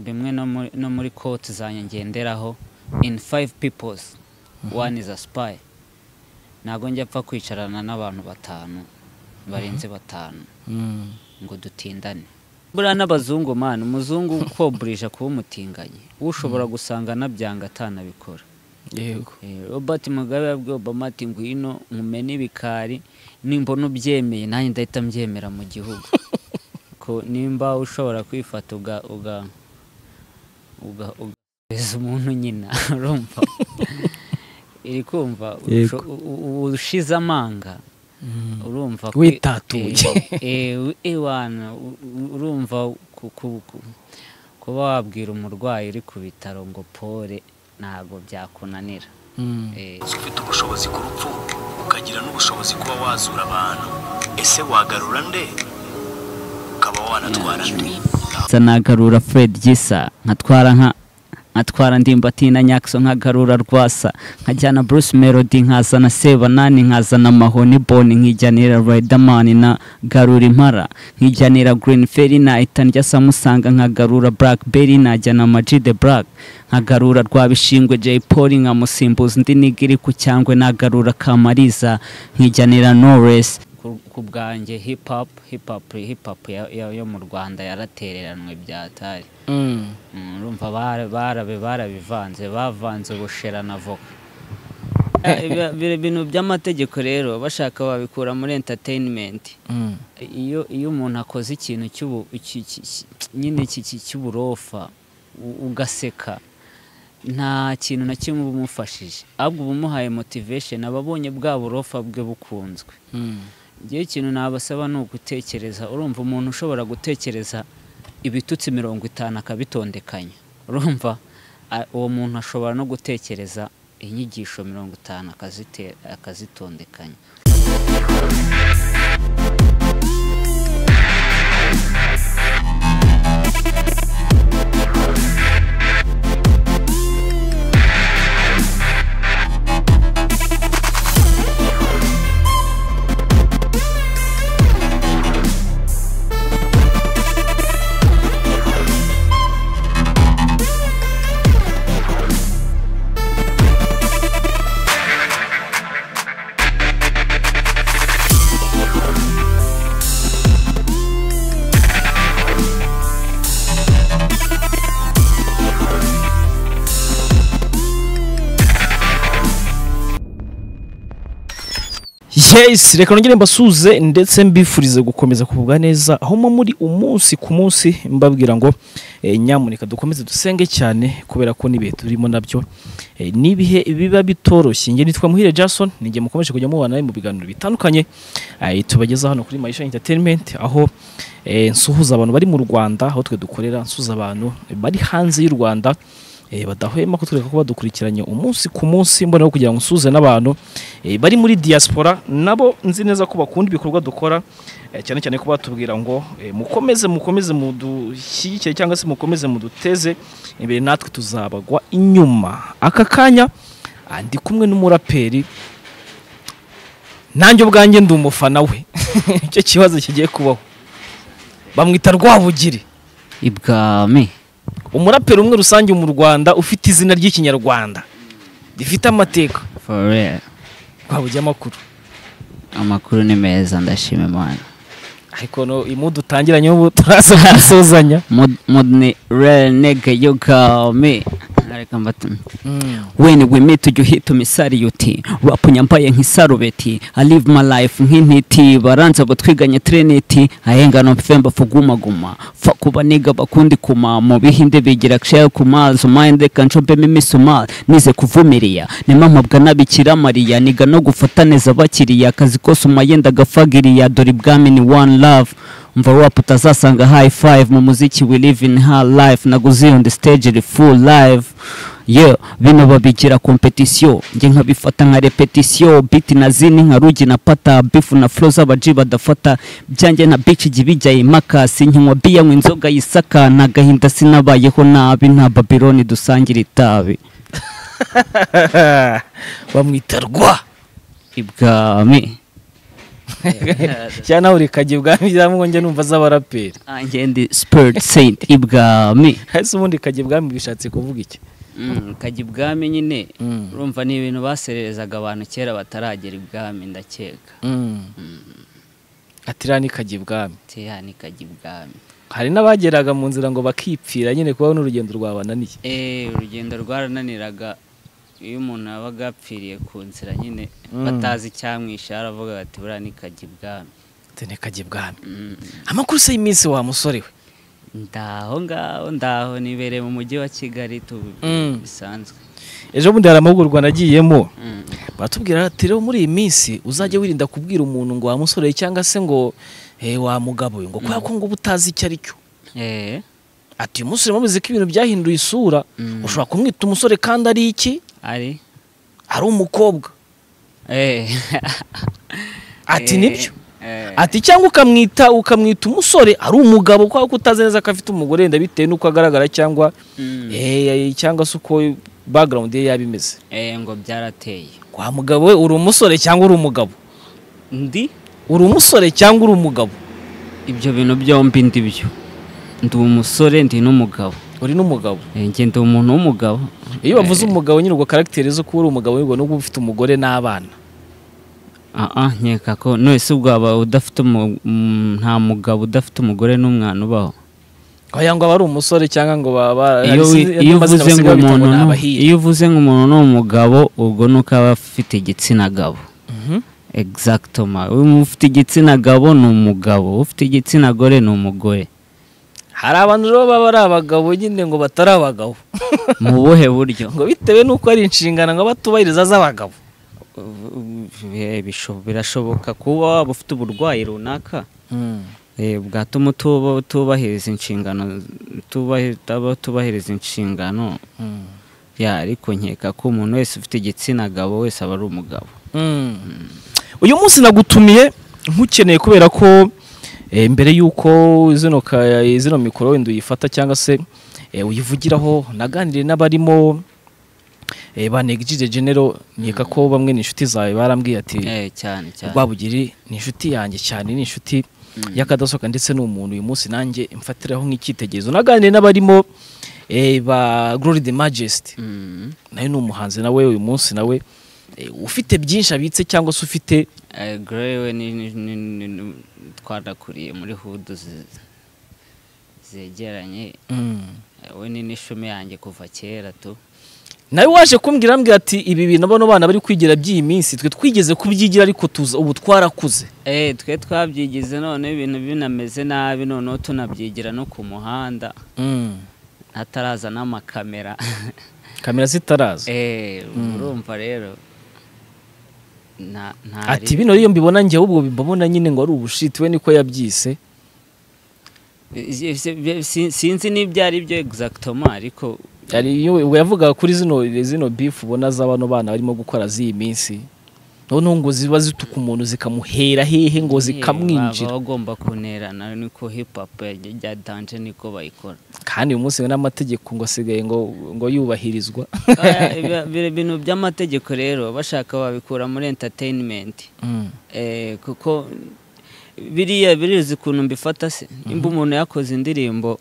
bimwe no muri- no muri koti zanjye ngenderaho in five peoples one is a spy ntabwo njya apfa kwicarana n'abantu batanu barenze batanu Mm. ngo dutindane buriya n'abazungu mani umuzungu ukoburije kuba umutinganyi ushobora gusanga anabyanga atanabikora yego Eh, robert mugabe yabwiye obama ati ngwino nkumene ibikari nimbona ubyemeye nanjye ndahita mbyemera mu gihugu ko nimba ushobora kwifata uga uga uga ugahereza umuntu nyina urumva iri kumva Yego. usho- u- u- ushize amanga Mm. urumva kwi- Witatuye. eh, eh, ewana u- u- urumva ku- ku- ku- kuba wabwira umurwayi uri ku bitaro ngo pore ntabwo byakunanira Mm. Eh, uzi ufite ubushobozi ku rupfu ukagira n'ubushobozi kuba wazura abantu ese wagarura nde ukaba wanatwara nde nza nagarura Fred Gisa nkatwara nka nkatwara ndimbati na Nyakiso nkagarura Rwasa nkajyana Bruce Melody nkazana Sebanani nkazana Mahoni Boni nkijyanira Riderman na Garura Impara nkijyanira Green Ferry na Ethan rya Samusanga nkagarura Blackberry najyana Maji the Black nkagarura Rwabishingwe Jay Polly nkamusimbuza undi nigiri ku cyangwe nagarura Kamariza nkijyanira Knowless ku- ku bwanjye hip hop hip hop hip hop ya- ya- yo mu Rwanda yaratereranwe byatari Mm. Mm, urumva bara- barabe barabivanze bavanze ubushera na voka Eh, ibi- ibi bintu by'amategeko rero bashaka babikura muri entertainment Mm. iyo iyo umuntu akoze ikintu cy'ubu iki- iki- iki- nyine iki- iki- cy'uburofa u- ugaseka nta kintu na kimwe uba umufashije ahubwo uba umuhaye motivation aba abonye bwa burofa bwe bukunzwe Mm. igihe ikintu nabasaba ni ugutekereza urumva umuntu ushobora gutekereza ibitutsi mirongo itanu akabitondekanya urumva a- uwo muntu ashobora no gutekereza inyigisho mirongo itanu akazite- akazitondekanya yes reka nongere mbasuze ndetse mbifurize gukomeza kugubwa neza aho muba muri umunsi ku munsi mbabwira ngo eh, nyamuneka dukomeze dusenge cyane kubera ko n'ibihe turimo nabyo eh, n'ibihe biba bitoroshye njye nitwa muhire jason ninjye mukomeje kujya mubana nawe mu biganiro bitandukanye eh, tubageza hano kuri mayisha entertainment aho eh, nsuhuza abantu bari mu rwanda aho twe dukorera nsuhuza abantu bari hanze y'u rwanda eh, badahwema kutwereka ko badukurikiranye umunsi ku munsi mbona aho kugira ngo nsuhuze n'abantu eh, bari muri diaspora nabo nzi neza ko bakunda ibikorwa dukora eh, cyane cyane ko batubwira ngo eh, mukomeze mukomeze mudushyigikire cyangwa se mukomeze muduteze imbere natwe tuzabagwa inyuma aka kanya ah, ndi kumwe n'umuraperi nanjye ubwanjye ndi umufana we icyo kibazo kigiye kubaho bamwita rwabugiri ibwami umuraperi umwe rusange mu rwanda ufite izina ry'ikinyarwanda rifite amateka forever twabujya amakuru amakuru ni meza ndashima imana ariko no imu dutangiranye ubu turaza gusozanya mudni renege yugami reka mbatume When we meet you hit me saluti Rap nyambaye nk'isarubeti I live my life nk'intiti Baranza gutwiganya trinity Ahengano mpfemba fugumaguma Fakuba niga bakundi kuma Mu bihinde bigira kshayo kumazu Mahende kanshombe mimi sumal Nize kuvumiria Nimamabwa n'abikira mariya Niga no gufata neza abakiriya Akazi kose umayenda gafagiriya Dore ibwami ni one love umva rap utazasanga high five mu muziki we live in her life naguze on the stage iri full live yeah bino babigira competition njye nkabifata nka repetition beat na zini nka rugi na pata beef na flow z'abaji badafata byanjye na bitch ijya ibijyaye impaka sinkinywa biya nywa inzoga yisaka nta gahinda sinabayeho nabi nta babiloni dusangira itabi bamwita rwa ibwami cyangwa nawe urikajya ibwami byamwongera numva z'abaraperi ngende siperi senti ibwami ese ubundi kajya ibwami bishatse kuvuga iki kajya ibwami nyine Mm. urumva ni ibintu basererezaga abantu kera bataragera ibwami ndakeka atirani kajya ibwami teya ni kajya ibwami hari n'abageraga mu nzira ngo bakipfira nyine kubaho n'urugendo rwabananiye Eh, urugendo rwarananiraga iyo umuntu yabaga yapfiriye ku nzira nyine Mm. batazi icyamwishe aravuga ati buriya ni kajya ibwami tene kajya ibwami Mm. amakuru se y'iminsi wa musore we ndaho ngaho ndaho nibereye mu mujyi wa kigali tu Mm. bisanzwe ejo bundi hari amahugurwa nagiyemo Mm. batubwira ati rero muri iyi minsi uzajya wirinda kubwira umuntu ngo wa musore cyangwa se ngo eh, wa mugabo we," ngo kubera ko ngo uba utazi icyo ari cyo Eh, ati uyu musore mubizi ko ibintu byahinduye isura Mm. ushobora kumwita umusore kandi ari iki ari ari umukobwa Eh. ati Eh, nibyo eh. ati cyangwa ukamwita ukamwita umusore ari umugabo kubera ko utazi neza ko afite umugore wenda bitewe n'uko agaragara cyangwa Mm. eh, cyangwa se uko background ye yaba imeze Eh, ngo byarateye wa mugabo we uri umusore cyangwa uri umugabo ndi uri umusore cyangwa uri umugabo ibyo bintu byombi ndi byo ndi umusore ndi n'umugabo uri n'umugabo Eh, njye ndi umuntu w'umugabo iyo bavuze umugabo nyine ubwo karagiteri zo kuba uri umugabo ubwo n'ubwo uba ufite umugore n'abana aha nkeka ko nonese ubwaba udafite umu- mm, nta mugabo udafite umugore n'umwana ubaho oya ngo aba ari umusore cyangwa ngo baba iyo wi- iyo uvuze ngo umuntu ni- iyo uvuze ngo umuntu ni umugabo ubwo ni uko aba afite igitsina gabo exactoma ufite igitsina gabo ni umugabo ufite igitsina gore ni umugore hari abantu rero baba ari abagabo nyine ngo batari abagabo mu buhe buryo ngo bitewe n'uko ari inshingano ngo batubahiriza z'abagabo Eh, bisho- birashoboka kuba waba ufite uburwayi runaka Eh, bwatuma utuba- utubahiriza inshingano tubahi- utaba utubahiriza inshingano ya ariko nkeka ko umuntu wese ufite igitsina gabo wese aba ari umugabo uyu munsi nagutumiye nkukeneye kubera ko eh, mbere y'uko zino ka- zino mikoro wenda uyifata cyangwa se eh, uyivugiraho naganiriye n'abarimo eh, ba negirije genero nkeka ko bamwe ni inshuti zawe barambwiye ati Eh, cyane cyane Rwabugiri ni inshuti yanjye cyane ni inshuti y'akadasohoka ndetse ni umuntu uyu munsi nanjye mfatiraho nk'icyitegererezo naganiriye n'abarimo eh, ba Glory the Majesty Mm. nawe ni umuhanzi nawe uyu munsi nawe eh, ufite byinshi abitse cyangwa se ufite Eh, Gray we ni- ni- ni- ni- ni- twarakuriye muri hudu zi- zegeranye Eh, we ni n'ishumi yanjye kuva kera tu nawe waje kumbwira ambwira ati ibi bintu bano bana bari kwigira by'iyi minsi twe twigeze kubyigira ariko tuza ubu twarakuze Eh, twe twabyigize none ibintu binameze nabi noneho tunabyigira no ku muhanda hataraza n'amakamera kamera zitaraza Eh, urumva rero nta nta ati bino rero iyo mbibona njyewe ubwo mbabona nyine ngo ari ubushiti we niko yabyise ri- si- si- sinzi n'ibyo ari byo exactement ariko hari iyo ubwo yavugaga kuri zino zino bifu ubona za bano bana barimo gukora z'iyi minsi noneho ngo ziba zituka umuntu zikamuhera hehe ngo baba zikamwinjira bagomba kunerana niko hip hop ya- ya danje niko bayikora kandi uyu munsi n'amategeko ngo asigaye ngo ngo yubahirizwa Eh, ibi- ibi bintu by'amategeko rero bashaka babikura muri entertainment Eh, kuko biriya birizi ukuntu mbifata se nimba umuntu yakoze indirimbo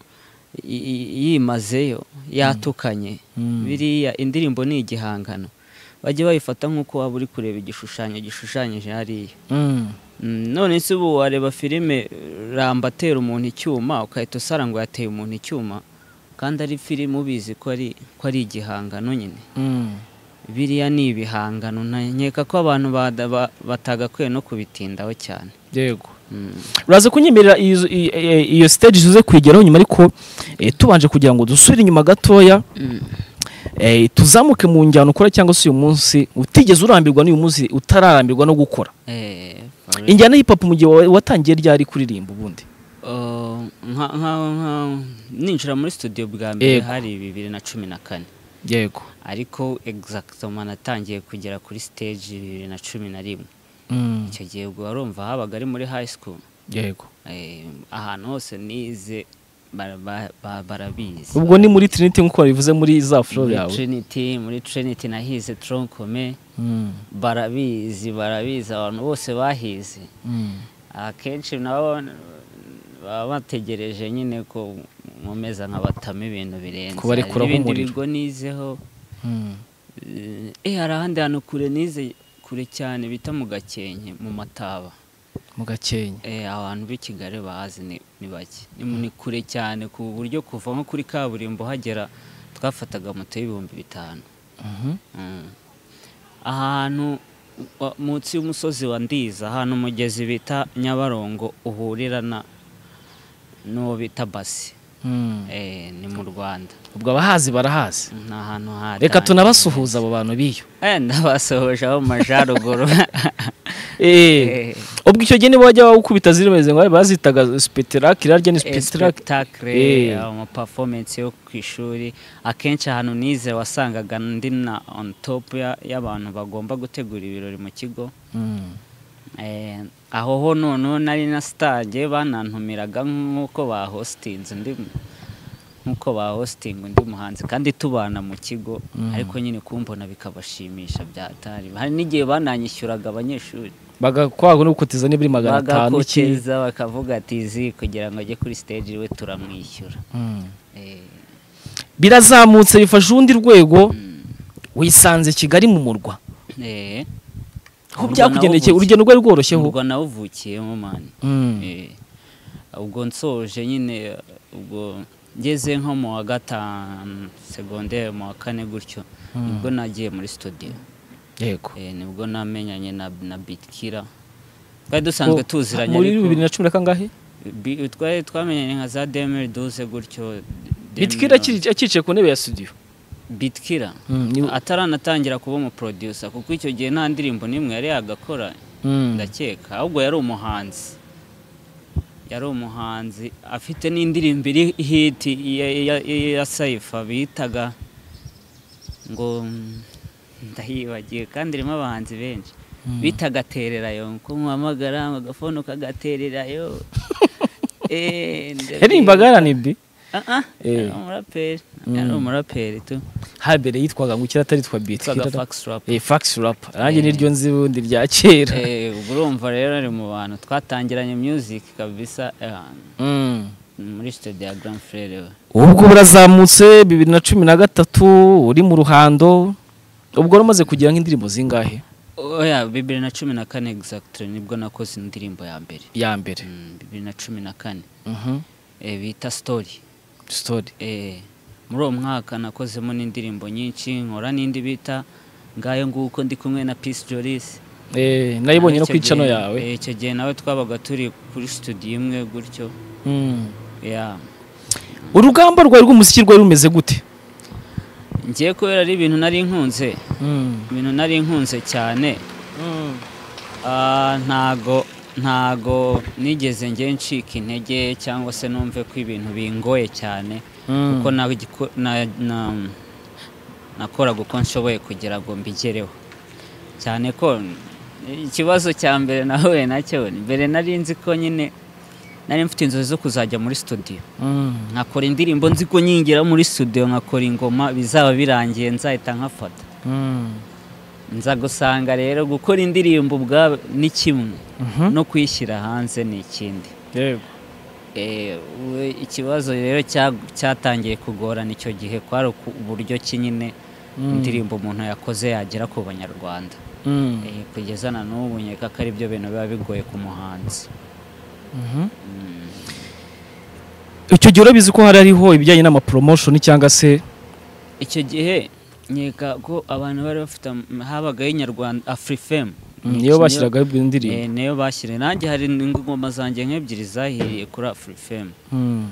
i- i- yimazeyo yatukanye Mm. biriya indirimbo ni igihangano bajya bayifata nk'uko waba uri kureba igishushanyo gishushanyije hariya Mm, none se ubu wareba filime ramba atera umuntu icyuma ugahita usara ngo yateye umuntu icyuma kandi ari filime ubizi ko ari ko ari igihangano nyine biriya ni ibihangano na- nkeka ko abantu bada- ba- batagakwiye no kubitindaho cyane yego Mm. uraza kunyemerera izo- i- i- iyo stage tuze kwigeraho nyuma ariko eh, tubanje kugira ngo dusubire inyuma gatoya eh, tuzamuke mu njyana ukora cyangwa se uyu munsi utigeze urambirwa n'uyu munsi utararambirwa no gukora Eh, for real. injyana hip hop mu gihe wa- watangiye ryari kuririmba ubundi Oh, nka- nka- nka- ninjira muri studio bwa mbere Yego. hari bibiri na cumi na kane yego ariko exactement natangiye kugera kuri stage bibiri na cumi na rimwe icyo gihe ubwo warumva habaga ari muri high school yego Eh, ahantu hose nize bara- ba- ba- barabizi ubwo ni muri trinity nk'uko wabivuze muri za flow muri yawe trinity muri trinity nahize tronkome Mm, barabizi barabizi abantu bose bahize mm, akenshi nabo baba bategereje nyine ko mumeza nkabatamo ibintu birenze Kubarekuraho Hari n'ibindi umuriro. bigo nizeho mm. eh hari ahandi hantu kure nize kure cyane bita mu gakenke mu mataba mu gakenke eh abantu b'i kigali bahazi ni ni bake ni mu- ni kure cyane ku buryo kuva nko kuri kaburimbo hagera twafataga moto y'ibihumbi bitanu Mhm. Mm. ahantu wa- munsi y'umusozi wa ndiza ahantu umugezi bita nyabarongo uhurira na n'uwo bita basi Mm. eh, ni mu rwanda ubwo abahazi barahazi ni ahantu hatanye. reka tunabasuhuza abo bantu biyo Eh, ndabasohoje abo mu majyaruguru Eh, ubwo icyo gihe niba wajya wawukubita zirimeze ngo bazitaga speterake irarya ni speterake spectacle Eh. ama performance yo ku ishuri akenshi ahantu nize wasangaga ndi na on top ya- y'abantu bagomba gutegura ibirori mu kigo Mm. Eh, aho ho noneho nari na stage banantumiraga nk'uko bahostinze undi nk'uko bahostinga undi muhanzi kandi tubana mu kigo ariko nyine kumbona bikabashimisha byatari hari n'igihe bananyishyuraga abanyeshuri bagakwagwa no gukoteza n'ibiri magana atanu iki bagakoteza bakavuga ati izi kugira ngo ajye kuri stage we turamwishyura Mm. Eh, birazamutse bifashe urundi rwego wisanze kigali mu murwa eh, aho ubwo byakugendekeye nawuvukiye- urugendo rwari rworoshyeho ubwo nawuvukiyemo mani Mm. Eh, ubwo nsoje nyine ubwo ngeze nko mu wa gatanu segonderi mu wa kane gutyo nibwo nagiye muri studio yego Eh, nibwo namenyanye na na bitkira twari dusanzwe Ko- tuziranye muri ariko bibiri na cumi na kangahe bi- twari twamenyanye nka za demiri duze gutyo bitkira akiri- akicaye ku ntebe ya studio bitkira Mm, ni- ataranatangira kuba umuproducer kuko icyo gihe nta ndirimbo n'imwe yari yagakora Mm. ndakeka ahubwo yari umuhanzi yari umuhanzi afite n'indirimbo iri hiti ya- ya- ya- ya saifa bitaga ngo mm, ndayibagiwe kandi irimo abahanzi benshi bitaga tererayo ko muhamagara agafone ukagatererayo Eh, ndabibuka. yarimbaga rnb Ah, ah, yari Eh. umuraperi yari umuraperi tu habere yitwaga ngo ikiri ataritwa twaga bitkira fax rap Eh, fax rap nanjye niryo nzi ubundi rya kera Eh, ubwo urumva rero ari mu bantu twatangiranye music kabisa eh, Mm. muri sitade ya Grand Frere we. ubwo burazamutse bibiri na cumi na gatatu uri mu ruhando ubwo wari umaze kugira nk'indirimbo zingahe oya bibiri na cumi na kane exactly nibwo nakoze indirimbo ya mbere ya mbere Mm, bibiri na cumi na kane Mhm. Eh, bita story story Eh, muri uwo mwaka nakozemo n'indirimbo nyinshi nkora n'indi bita ngayo nguko ndi kumwe na Peace Jolis Eh, nayibonye no Icyo kwicano gihe- yawe eh, icyo gihe nawe twabaga turi kuri studio imwe gutyo Mm. ya urugamba rwawe rw'umuziki rwari rumeze gute ngiye kubera ari ibintu nari nkunze Mm. ibintu nari nkunze cyane Mm. Ah, ntago ntago nigeze nge ncika intege cyangwa se numve ko ibintu bingoye cyane Mm. kuko na- giko- na- na- nakoraga uko nshoboye kugira ngo mbigereho cyane ko ikibazo cya mbere nahuye nacyo mbere nari nzi ko nyine nari mfite inzozi zo kuzajya muri studio Mm. nkakora indirimbo nzi ko nyingira muri studio nkakora ingoma bizaba birangiye nzahita nkafata Mm. nza gusanga rero gukora indirimbo ubwabo ni kimwe Mhm. no kuyishyira hanze ni ikindi yego Eh, we- ikibazo rero cya- cyatangiye kugorana icyo gihe kwari uku- uburyo ki nyine indirimbo umuntu yakoze yagera ku banyarwanda Mm. Eh, kugeza na n'ubu nkeka ko ari byo bintu biba bigoye ku muhanzi Mhm. icyo gihe urabizi ko hari hariho ibijyanye n'amapromotion cyangwa se icyo gihe nkeka ko abantu bari bafite am- habagaho inyarwanda afurifemu niyo bashyiragaho ibyo ndirimbo niyo bashyire nanjye hari ingoma zanjye nk'ebyiri zahiriye kuri afurifemu Mm.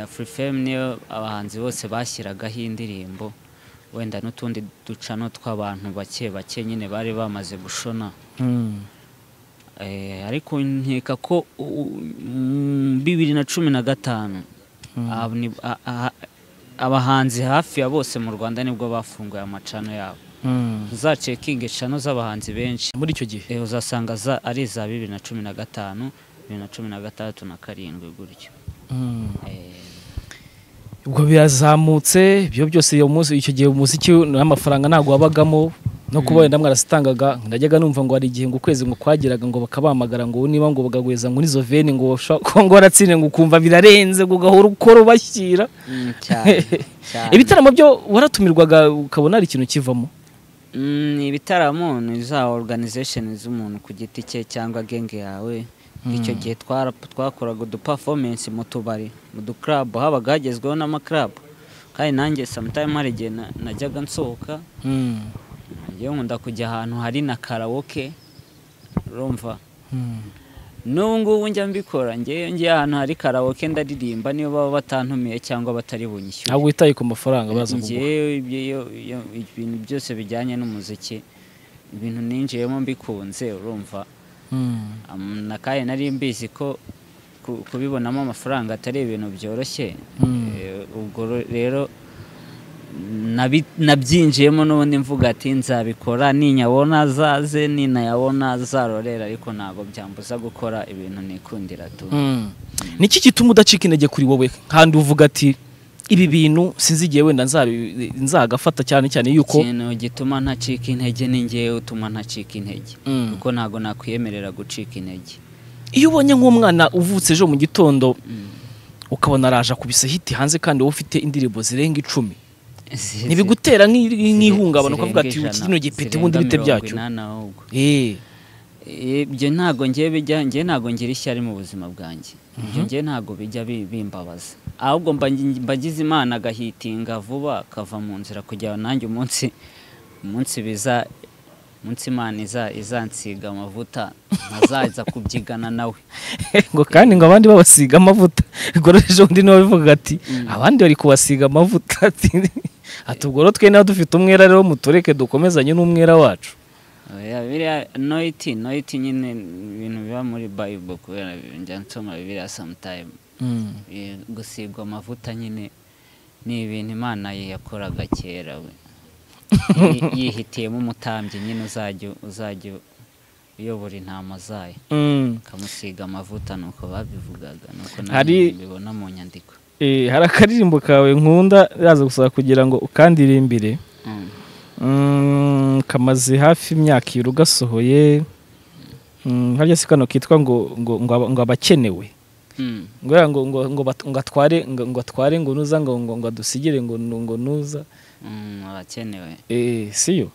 afurifemu niyo abahanzi bose bashyiragaho indirimbo wenda n'utundi ducano tw'abantu bake bake nyine bari bamaze gushona Mm. Eh, ariko nkeka ko u- u- mm, bibiri na cumi na gatanu ab- ni- a- a- abahanzi hafi ya bose mu rwanda nibwo bafunguye amacano yabo Mm. uzacekinga eshanu z'abahanzi benshi muri icyo gihe eh, uzasanga za- ari iza bibiri na cumi na gatanu bibiri na cumi na gatandatu na karindwi gutyo Mm. Eh, ubwo birazamutse ibyo byose iyo munsi icyo gihe umuziki n'amafaranga ntabwo wabagamo no kuba wenda mwarasitangaga najyaga numva ngo hari igihe ngo ukwezi ngo kwageraga ngo bakabahamagara ngo niba ngo bagahweza ngo n'izo veni ngo bashobora kuba ngo waratsinze ngo ukumva birarenze ngo ugahora ukora ubashyira Mm, cyane cyane. ibitaramo byo waratumirwaga ukabona hari ikintu kivamo Mm, ibitaramo ni za organization z'umuntu ku giti cye cyangwa genge yawe icyo gihe twara- twakoraga uduperformance mu tubari mu duclub habaga hagezweho n'amaclub kandi nanjye sometime hari igihe na- najyaga nsohoka njyewe nkunda kujya ahantu hari na karawoke urumva n'ubu ngubu njya mbikora njyewe ngiye ahantu hari karawoke ndaririmba niyo baba batantumiye cyangwa batari bunyishyure ntabwo witaye ku mafaranga baza kuguha njyewe ibyo- iyo- iyo- ibintu byose bijyanye n'umuziki ibintu ninjiyemo mbikunze urumva Mm. Am- na kandi nari mbizi ko ku- kubibonamo amafaranga atari ibintu byoroshye Mm. Eh, ubwo ro- rero nabi- nabyinjiyemo n'ubundi mvuga ati nzabikora ninyabona azaze ninayabona azarorera ariko ntabwo byambuza gukora ibintu nikundira tu Mm. niki gituma udacika intege kuri wowe kandi uvuga ati ibi bintu sinzi igihe wenda nzabi- nzagafata cyane cyane yuko ikintu gituma ntacika intege ni ngewe utuma ntacika intege Mm. kuko ntabwo nakwiyemerera gucika intege iyo ubonye nk'umwana uvutse ejo mu gitondo ukabona araje akubise hiti hanze kandi wowe ufite indirimbo zirenga icumi ntibigutera nk'i- nk'ihungabana ukavuga ati Zirenga "Uyu ijana, kino gipeta zirenga ubundi bite mirongo byacyo inani ahubwo. Eh, Eh, ibyo ntabwo ngiye bijya ngiye ntabwo ngira ishyari mu buzima bwanjye ibyo ngiye ntabwo bijya bi- bimbabaza ahubwo mba ngi- mba ngize imana agahitinga vuba akava mu nzira kugira ngo nanjye umunsi umunsi biza umunsi imana iza- izansiga amavuta ntazaza kubyigana nawe ngo kandi ngo abandi babasiga amavuta ubwo rero ejo undi nawe abivuga ati abandi bari kubasiga amavuta ati ati ubwo rero twe nawe dufite umwera rero mutureke dukomezanye n'umwera wacu Oya, biriya noiti noiti nyine ni ibintu biba muri bible kubera njya nsoma biriya sometime Eh, gusigwa amavuta nyine ni ibintu imana ye yakoraga kera we Yi- yihitiyemo umutambyi nyine uzajya uzajya uyobora intama zayo Mm. akamusiga amavuta nuko babivugaga nuko nanjye Hari- mbibona mu nyandiko Eh, hari akaririmbo kawe nkunda raza gusaba kugira ngo ukandirimbire Mm. Mm, kamaze hafi imyaka ibiri ugasohoye Mm, harya si kano kitwa ngo ngo ngo aba- ngo abakenewe Mm. ngo yara ngo ngo ngo bat- ngo atware ngo ngo atware ngo nuza ngo ngo ngo adusigire ngo nu- ngo nuza Mm, abakenewe eh siyo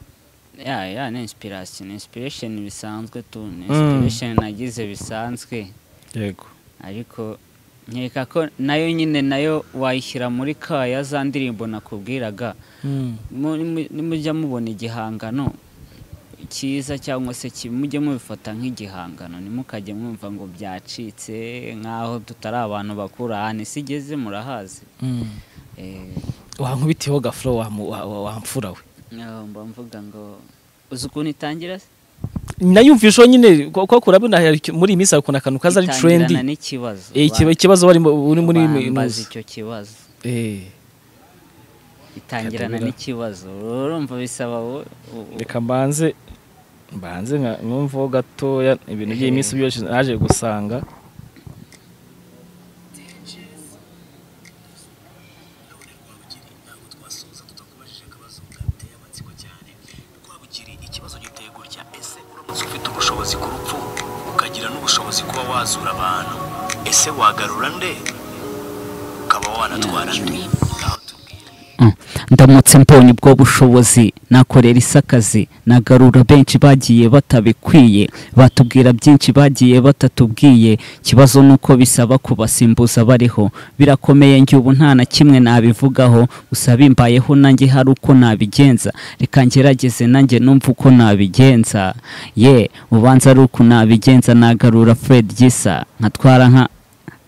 ya ya ni inspiration inspiration bisanzwe tu ni Mm. inspiration nagize bisanzwe yego ariko nkeka ko nayo nyine nayo wayishyira muri kaya za ndirimbo nakubwiraga Mm. mu- nimu- nimujya mubona igihangano cyiza cyangwa se ki- mujye mubifata nk'igihangano ntimukajye mwumva ngo byacitse nk'aho tutari abantu bakuru ahantu isi igeze murahazi Mm. Eh, wankubitiyeho gafuro wamu- wa- wa- wamfura we ngaho mba mvuga ngo uzi ukuntu itangira se? nayumvisheho nyine ko ko kurabona hari icyo- muri iyi minsi hari ukuntu akantu kaza ari Itangirana trendi n'ikibazo Eh, ikiba- ikibazo barimo uri muri Ba- muri- bambaza icyo kibazo eh itangirana Katabira. n'ikibazo urumva bisaba wo- wo- wo- reka mbanze mbanze nka numvaho gatoya ibintu by'iyi minsi byose naje gusanga none rwabugiri ntabwo twasoza tutakubajije akabazo gateye amatsiko cyane rwabugiri ikibazo giteye gutya ese uramutse ufite ubushobozi ku rupfu ukagira n'ubushobozi kuba wazura abantu ese wagarura nde ukaba wanatwara nde ngaho tubwire ndamutse mbonye ubwo bushobozi nakorera isi akazi nagarura benshi bagiye batabikwiye batubwira byinshi bagiye batatubwiye ikibazo ni uko bisaba kubasimbuza bariho birakomeye njye ubu nta na kimwe nabivugaho gusa bimbayeho nanjye hari uko nabigenza reka ngerageze nanjye numve uko nabigenza ye ubanza ari uko nabigenza nagarura fred gisa nkatwara nka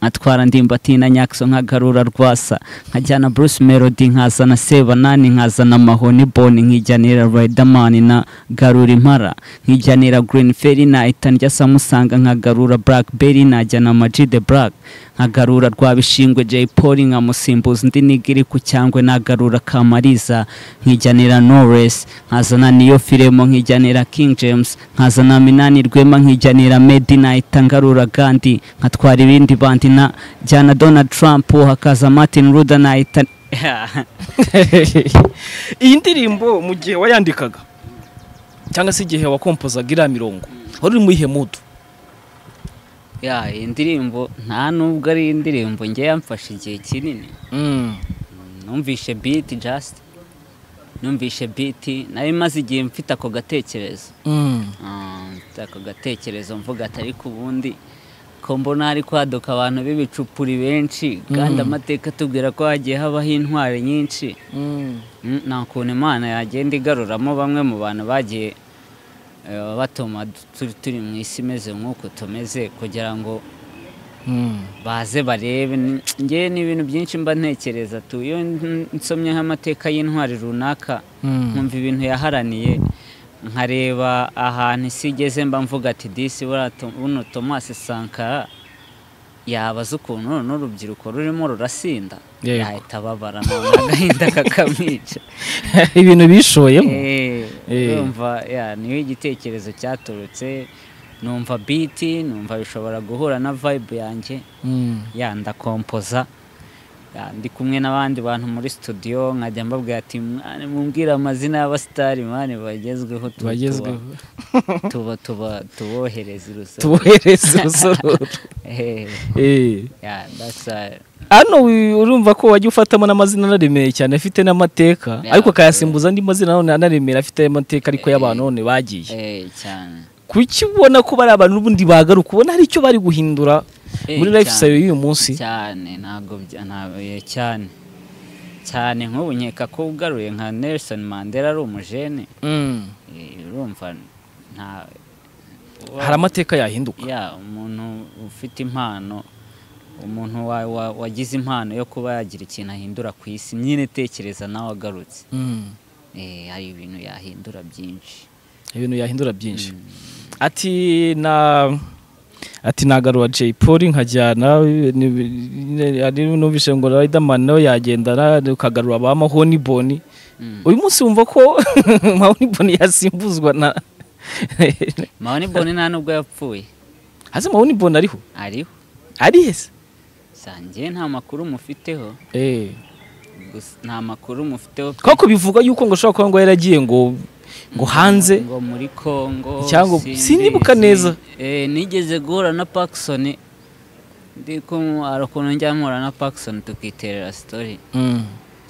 nkatwara ndimbatina nyakso nkagarura rwasa nkajyana bruce melody nkazana sebanani nkazana mahoni boni nkijyanira riderman na garura impara nkijyanira green ferry na itani rya samusanga nkagarura blackberry najyana amaji the black nkagarura rwabishingwe jay polly nkamusimbuza undi nigiri ku cyangwe nagarura kamariza nkijyanira norris nkazana niyo filemo nkijyanira king james nkazana minani rwema nkijyanira medi nahita ngarura gandi nkatwara ibindi bandi na jyana donald trump hakaza martin ruda nahita iyi ndirimbo mu gihe wayandikaga cyangwa se igihe wakompozaga iriya mirongo wari uri mu iyihe mudu ya iyi ndirimbo nta nubwo ari indirimbo njye yamfashe igihe kinini numvishe biti jasiti numvishe biti nari maze igihe mfite ako gatekerezo Ah, mfite ako gatekerezo mvuga atari ku bundi ko mbona hari kwaduka abantu b'ibicupuri benshi kandi amateka atubwira ko hagiye habaho intwari nyinshi Mm, nta kuntu imana yagenda igaruramo bamwe mu bantu bagiye eh, batuma turi turi mu isi imeze nk'uko tumeze kugira ngo baze barebe Ni- njye ni ibintu byinshi mba ntekereza tu iyo n- nsomyeho amateka y'intwari runaka nkumva ibintu yaharaniye nkareba ahantu isi igeze mba mvuga ati disi buriya to- buno tomasi sankara yabaza ukuntu runo n'urubyiruko rurimo rurasinda Yego. yahita ababara none agahinda kakamwica ibintu bishoyemo Eh, Eh. urumva ya niyo igitekerezo cyaturutse numva biti numva bishobora guhura na vibe yanjye ya ndakompoza Ya, ndi kumwe n'abandi bantu muri studio nkajya mbabwira ati mwana mumbwire amazina y'abasitari mwana bagezweho tu- bagezweho tuba- tuba tuba tubohereze urusoro tubohereze urusororo Eh, Eh. ya, that's all. hano wi- urumva ko wajya ufatamo n'amazina anaremeye cyane afite n'amateka Yeah. ariko akayasimbuza andi mazina nanone anaremera afite amateka ariko y'abantu none bagiye Eh, cyane kuki ubona ko bari abantu n'ubundi bagaruka ubona hari icyo bari guhindura Eh, muri life cyane. style y'uyu munsi cyane ntabwo bya- ntabwo- eh, cyane cyane nk'ubu nkeka ko ugaruye nka Nelson Mandela ari umujene Mm. eh, urumva nta uba- hari amateka yahinduka ya umuntu ufite impano umuntu wa- wa- wagize impano yo kuba yagira ikintu ahindura ku isi nyine tekereza nawe agarutse Mm. Eh, hari ibintu yahindura byinshi ibintu yahindura byinshi ati na ati nagarura Jay Polly nkajyana ni- ni- ari numvise ngo Riderman nawe yagendana ukagarura ba Mahoni Boni Mm. uyu munsi wumva ko Mahoni Boni yasimbuzwa na Mahoni Boni nta nubwo yapfuye hasi Mahoni Boni ariho ariho ari hese sangiye nta makuru mufiteho eh gusa nta makuru mufiteho pe. koko bivuga yuko ngo ashobora kuba ngo yaragiye ngo ngo hanze ngo muri Congo Cyangwa- simbi- sinibuka neza. eh, nigeze guhura na Paxson ndi kumwe hari ukuntu njya mpura na Paxson tukiterera story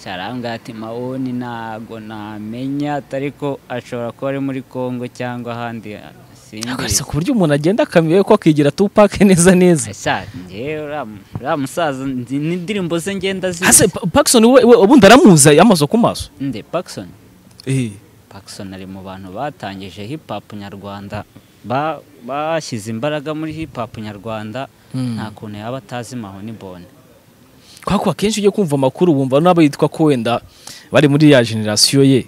cyarambwira ati mawoni ntago namenya atari ko ashobora kuba ari muri Congo cyangwa ahandi Yagarutse simbizi ku buryo umuntu agenda akamenya ko akigira Tupac neza neza Asa, njyewe uriya mu- uriya musaza nzi n'indirimbo ze ngenda hasi zizi Pa- Paxson we we- ubundi aramuza amaso ku maso nde Paxson eh Paxson ari mu bantu batangije hip hop nyarwanda ba- bashyize imbaraga muri hip hop nyarwanda nta kuntu yaba atazi mahoni bone kwako akenshi ujya kumva amakuru wumva n'abo yitwa ko wenda bari muri ya generasiyo ye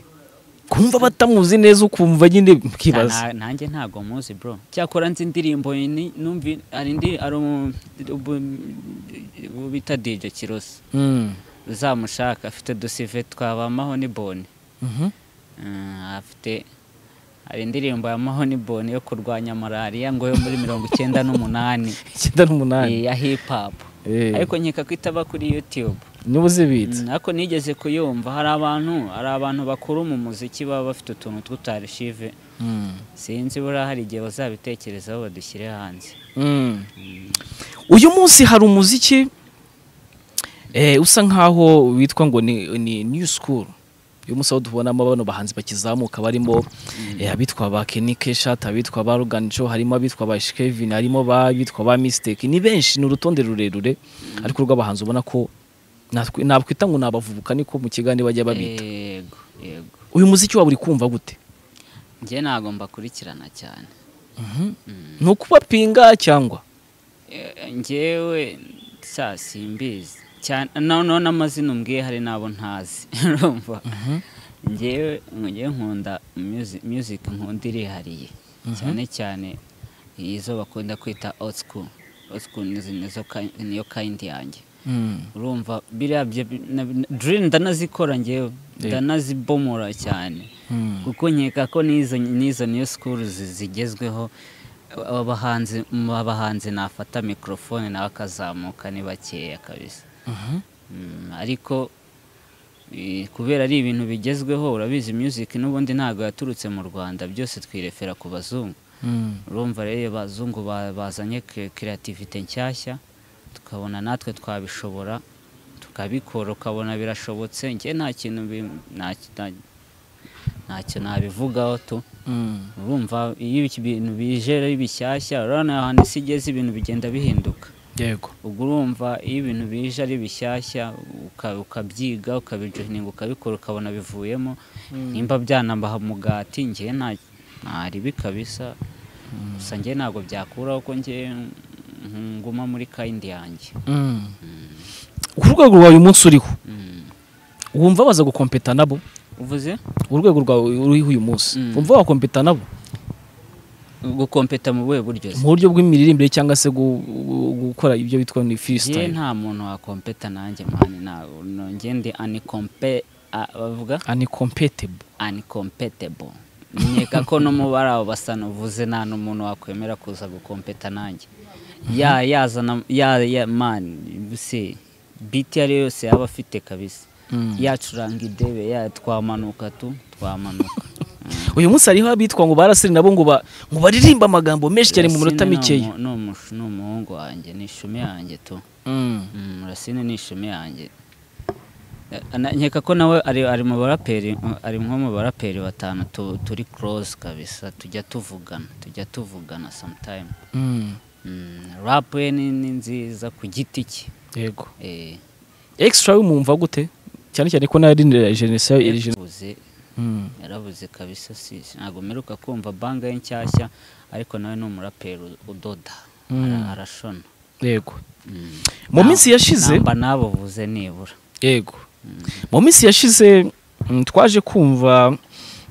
kumva batamuzi neza ukumva nyine mukibaza Na- nanjye ntago muzi bro cyakora nzi indirimbo ni- numvi hari indi hari umu- ubu- ubu bita DJ Kirosi Mm. uzamushaka afite udusive twaba mahoni bone Mhm. Mm, afite hari indirimbo ya mahoni bone yo kurwanya malariya ngo yo muri mirongo icyenda n'umunani icyenda n'umunani ya hip hop Eh, ariko nkeka ko itaba kuri YouTube niba uzibitse Mm, ariko nigeze kuyumva hari abantu hari abantu bakuru mu muziki baba bafite utuntu tw'utarishive sinzi buriya hari igihe bazabitekerezaho badushyire hanze Mm. uyu munsi hari umuziki eh, usa nkaho witwa ngo ni, ni new school uyu munsi aho tubonamo bano bahanzi bakizamuka barimo eh, abitwa ba Kenny Keshat abitwa ba Logan Joe harimo abitwa ba Ash Kevin harimo ba bitwa ba Mistake ni benshi ni urutonde rurerure ariko rw'abahanzi ubona ko natwe- nakwita ngo nabavubuka niko mu kiganiro bajya babita yego yego uyu muziki waba uri kumva gute njye ntabwo mbakurikirana cyane ni ukubapinga cyangwa Eh, njyewe sa simbizi cyane noneho n'amazina umbwiye hari n'abo ntazi urumva njyewe njyewe nkunda music- music nkunda irihariye cyane cyane izo bakunda kwita old school old school nizo- nizo ki- niyo kind yanjye urumva biriya byo drill ndanazikora njyewe ndanazibomora cyane kuko nkeka ko n'izo n'izo niyo school zi- zigezweho aba bahanzi mu bahanzi nafata mikorofone nawe akazamuka ni bakeya kabisa Mm, ariko Eh, kubera ari ibintu bigezweho urabizi music n'ubundi ntabwo yaturutse mu rwanda byose twirefera ku bazungu urumva rero abazungu ba- bazanye kirativite nshyashya tukabona natwe twabishobora tukabikora ukabona birashobotse njye nta kintu bi- nta- nta- ntacyo nabivugaho tu urumva iyo ibintu bije ari bishyashya urabona ahantu isi igeze ibintu bigenda bihinduka yego ubwo urumva iyo ibintu bije ari bishyashya uka- ukabyiga ukabijohininga ukabikora ukabona bivuyemo nimba byanabaha mugati njye nta- ntaribi kabisa gusa njye ntabwo byakuraho ko njye mm, nguma muri kayindi yanjye ku rwego rwawe uyu munsi uriho Mm. wumva baza gukompeta nabo uvuze urwego rwawe uriho uyu munsi Mm. wumva wakompeta nabo gukompeta mu buhe buryo se? mu buryo bw'imiririmbire cyangwa se gu- gu- gukora ibyo bitwa ni njye freestyle nta muntu wakompeta nanjye mani ntabwo njye ndi anikompe a- bavuga uncompatible uncompatible nkeka ko no mu bari abo basa n'uvuze nta n'umuntu wakwemera kuza gukompeta nanjye ya yazana ya ya mani se biti iyo ari yo yose yaba afite kabisa yacuranga idebe ya twamanuka tu twamanuka uyu munsi hariho abitwa ngo barasire nabo ngo ba- ngo baririmbe amagambo menshi cyane mu minota Yasine ni mikeya umu- ni umushu- ni umuhungu wanjye ni ishumi yanjye tu Mm. Mm, rasine ni ishumi yanjye Eh, na- nkeka ko nawe ari ari mu baraperi ari nko mu baraperi batanu tu- turi close kabisa tujya tuvugana tujya tuvugana sometime Mm. Mm, rap we ni ni nziza ku giti cye yego Eh, extra wumva gute cyane cyane ko nayo ari na jeunesse yawe iri jeune yarabuze Mm. yarabuze kabisa si si- ntabwo mperuka kumva banga ye nshyashya ariko nawe ni umuraperi u- udoda Mm. Ara- arashona yego Mm. mu Na- minsi yashize namba nabuvuze nibura yego mu minsi yashize mm, twaje kumva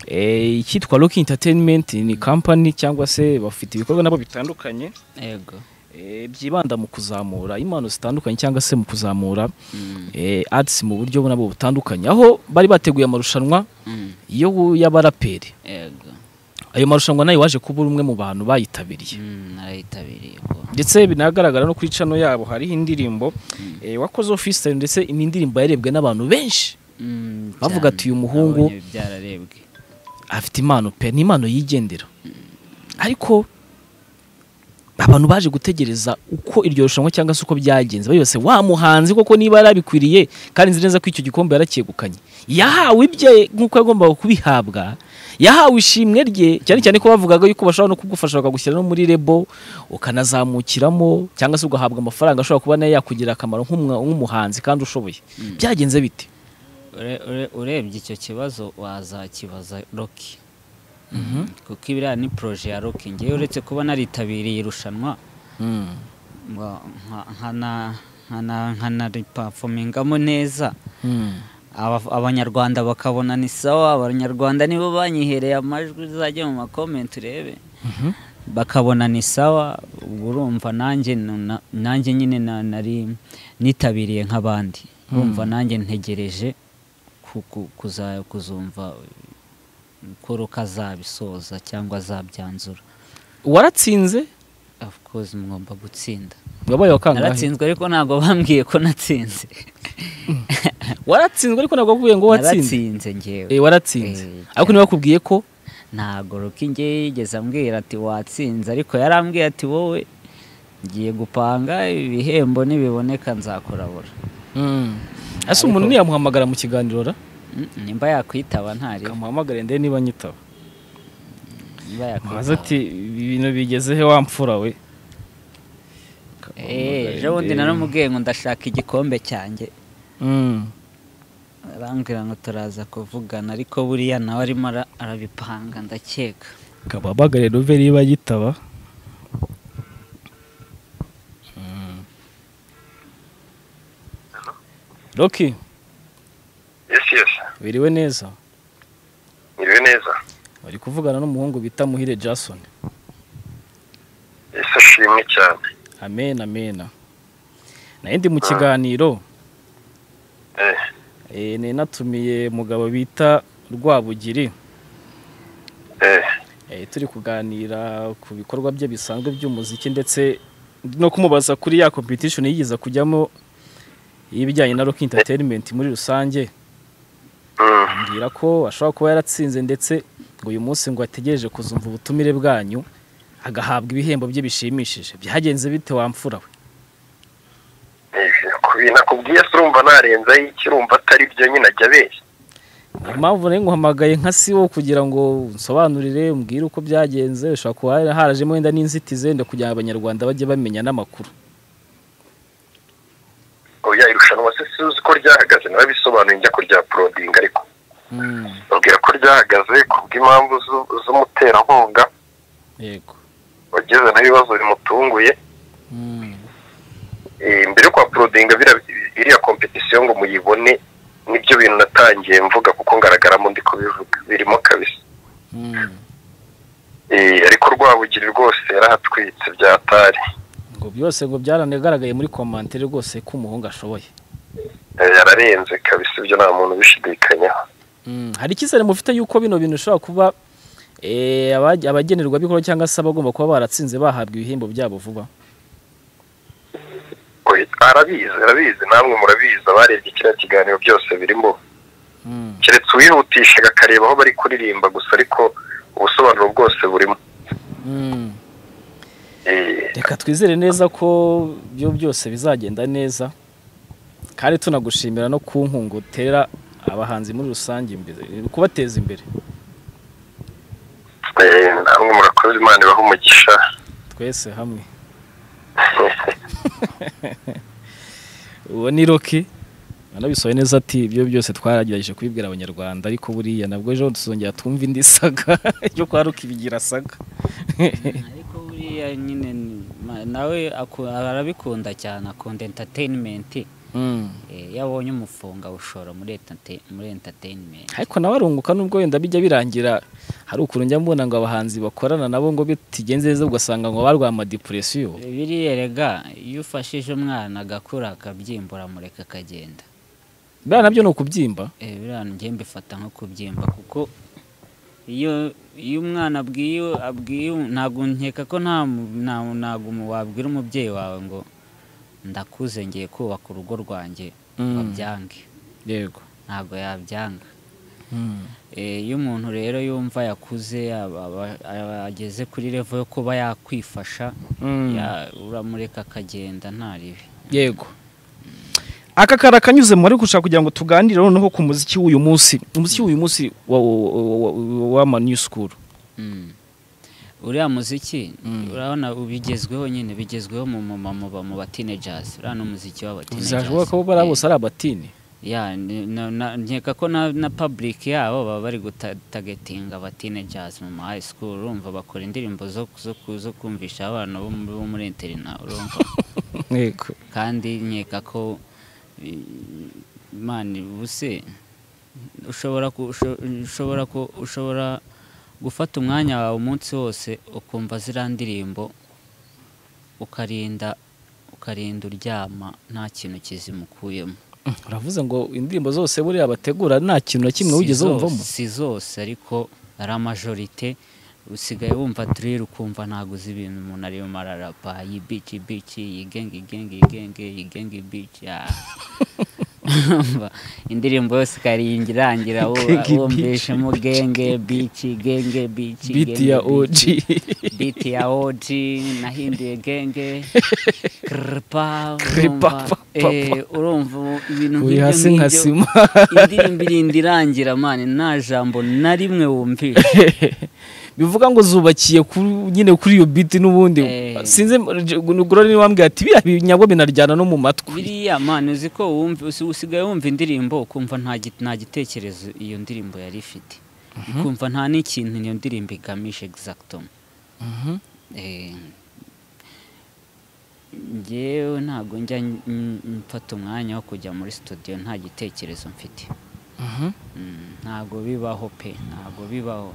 eh, icyitwa Rock Entertainment ni company cyangwa se bafite ibikorwa nabo bitandukanye yego eh, byibanda mu kuzamura impano zitandukanye cyangwa se mu kuzamura Mm, eh, arts mu buryo nabo butandukanye aho bari bateguye amarushanwa mm, yo y'abaraperi yego ayo marushanwa nayo waje kuba uri umwe mu bantu bayitabiriye Mm, narayitabiriye ubwo ndetse binagaragara no kuri cano yabo hariho indirimbo eh, wakoze ofisitari ndetse ni indirimbo yarebwe n'abantu benshi Mm, Bavuga cyane. ati, "Uyu muhungu- Nabonye byararebwe afite impano pe ni impano yigendera ariko abantu baje gutegereza uko iryo rushanwa cyangwa se uko byagenze bayose wa muhanzi koko niba yarabikwiriye kandi nzi neza ko icyo gikombe yaracyegukanye yahawe ibye nk'uko yagombaga kubihabwa yahawe ishimwe rye cyane cyane ko bavugaga yuko bashobora no kugufasha bakagushyira no muri rebo ukanazamukiramo cyangwa se ugahabwa amafaranga ashobora kuba nayo yakugirira akamaro nk'umwa- nk'umuhanzi kandi ushoboye byagenze bite Ure- ure- urebye icyo kibazo wazakibaza roki kuko ibiriya ni poroje ya roki ngewe uretse kuba naritabiriye irushanwa ngo nka- nkana- nkana- nkanaripafomingamo neza Aba- abanyarwanda bakabona ni sawa abanyarwanda nibo banyihereye amajwi uzajya mu makomenti urebe bakabona ni sawa uba urumva nanjye nuna- nanjye nyine na- nari nitabiriye nk'abandi urumva nanjye ntegereje ku- ku- kuza- kuzumva ko ruka azabisoza cyangwa azabyanzura waratsinze of course mugomba gutsinda wabaye wa kangahe naratsinzwe ariko ntabwo bambwiye ko natsinze waratsinzwe ariko ntabwo bakubwiye ngo watsinze naratsinze ngewe Eh, waratsinze Eh, ariko ntibakubwiye ko ntabwo ruki ngewe yigeze ambwira ati watsinze ariko yarambwiye ati wowe ngiye gupanga ibihembo nibiboneka nzakurabura ese umuntu ntiyamuhamagara mu kiganiro ra Mm, nimba yakwitaba ntari kamuhamagare ndebe niba nyitaba nimba yakwitaba maze ati ibintu bigeze he wa mfura we Eh, ejo bundi naramubwiye ngo ndashaka igikombe cyanjye Mm. arambwira ngo turaza kuvugana ariko buriya nawe arimo ara- arabipanga ndakeka kamuhamagare ndumve niba nyitaba roki yes yes biriwe neza niriwe neza bari kuvugana n'umuhungu bita muhire jason ese ashimwe cyane amen amen nayo ndi mu kiganiro eh eh, nari natumiye umugabo bita rwabugiri eh eh, turi kuganira ku bikorwa bye bisanzwe by'umuziki ndetse no kumubaza kuri ya competition yigeze kujyamo y'ibijyanye na rock entertainment muri rusange ambwira ko ashobora kuba yaratsinze ndetse ngo uyu munsi ngo ategereje kuzumva ubutumire bwanyu agahabwa ibihembo bye bishimishije byagenze bite wamfura we kubintu nakubwiye se urumva narenzaho iki urumva atari byo nyine ajya abeshya niyo mpamvu rero nguhamagaye nka siwo kugira ngo nsobanurire umbwire uko byagenze ushobora kuba hari- harajemo wenda n'inzitizi wenda kugira ngo abanyarwanda bajye bamenya n'amakuru oya irushanwa se si uzi ko ryahagaze nawe bisobanuye njya kurya porodingi ariko babwira ko ryahagaze ku bw'impamvu zu- z'umuterankunga yego wageze n'ibibazo bimutunguye Eh, mbere yo kwa porodinga biriya- iriya kompetisiyo ngo muyibone nibyo bintu natangiye mvuga kuko ngaragaramo ndi kubivuga birimo kabisa Eh, ariko rwabugiri rwose yarahatwitse byatari ngo byose ngo byaranagaragaye muri komantere rwose ko umuhungu ashoboye Eh, yararenze kabisa ibyo nta muntu ubishidikanyaho hari icyizere mufite yuko bino bintu bishobora kuba eh, abaj- abagenerwabikorwa cyangwa se abagomba kuba baratsinze bahabwa ibihembo byabo vuba Oya, arabizi arabizi namwe murabizi abarebye kiriya kiganiro byose birimo keretse uwihutishaga akareba aho bari kuririmba gusa ariko ubusobanuro bwose burimo Eh, reka twizere neza ko byo byose bizagenda neza kandi tunagushimira no ku nkunga utera abahanzi muri rusange imbere kubateza imbere eh, namwe murakoze imana ibaha umugisha twese hamwe uwo ni roki anabisoye neza ati ibyo byose twaragerageje kubibwira abanyarwanda ariko buriya nabwo ejo tuzongera twumva indi saga yo kwa roki bigira saga ariko buriya nyine ni- ma- nawe aku- arabikunda cyane akunda enterinimenti iyo abonye umufunga awushora muri entertain- muri enterinimenti ariko nawe arunguka nubwo wenda bijya birangira hari ukuntu njya mbona ngo abahanzi bakorana nabo ngo bitigenze neza ugasanga ngo barwaye amadipuresiyo biriya rega iyo ufashije umwana agakura akabyimbura mureka akagenda biriya nabyo ni ukubyimba Eh, biriya njye mbifata nko kubyimba kuko iyo iyo umwana abwiye abwiye ntabwo nkeka ko nta mu- nta- ntabwo mu- wabwira umubyeyi wawe ngo ndakuze ngiye kubaka urugo rwanjye Mm. wabyange yego ntabwo yabyanga Eh, iyo umuntu rero yumva yakuze aba- aba- aba- ageze kuri revo yo kuba yakwifasha ya- uramureka akagenda nta ribi yego aka kari akanyuzemo ariko ushaka kugira ngo tuganire noneho ku muziki w'uyu munsi umuziki w'uyu munsi wa- wa- wa- wa- w'ama new school Mm. uriya muziki urabona ubigezweho nyine bigezweho mu mu- mu mu- mu batinejazi uriya ni umuziki bizashoboka ko bari bose ari abatini nkeka ko na na public yabo baba bari gutagetinga abatinejazi mu ma high school urumva bakora indirimbo zo zo ku- zo kumvisha abana bo mu- bo muri interina urumva yego kandi nkeka ko eh, Imana ubuse ushobora ku- usho- ushobora ku- ushobora gufata umwanya wawe umunsi wose ukumva ziriya ndirimbo ukarinda ukarinda uryama nta kintu kizimukuyemo uravuze ngo indirimbo zose buriya bategura nta kintu na kimwe Si wigeze zose- wumvamo si zose ariko ari amajorite usigaye wumva drill ukumva ntabwo uzi ibintu umuntu arimo ararapa iyi bici bici iyi genge igenge igenge iyi genge bici ah. Urumva, indirimbo yose ikariringi irangira wo- Genge wumvishemo genge bici genge bici biti genge ya bici. oji biti ya oji nahinduye genge kripa Kripa, urumva, pa, pa, eh, urumva ibintu Uri nk'ibyo hasi nka ngibyo, sima. indirimbo irinda irangira mani nta jambo na rimwe wumvisha bivuga ngo zubakiye kuri- nyine kuri iyo biti n'ubundi Eh. sinzi gorore niwe wambwira ati biriya binyagwa binarjyana no mu matwi biriya mani uzi ko wumva usi- usigaye wumva indirimbo ukumva nta gi- nta gitekerezo iyo ndirimbo yari ifite ukumva nta n'ikintu iyo ndirimbo igamije egizagitoma ngewe ntabwo njya n- n- mfata umwanya wo kujya muri studio nta gitekerezo mfite Mm, ntabwo bibaho pe ntabwo bibaho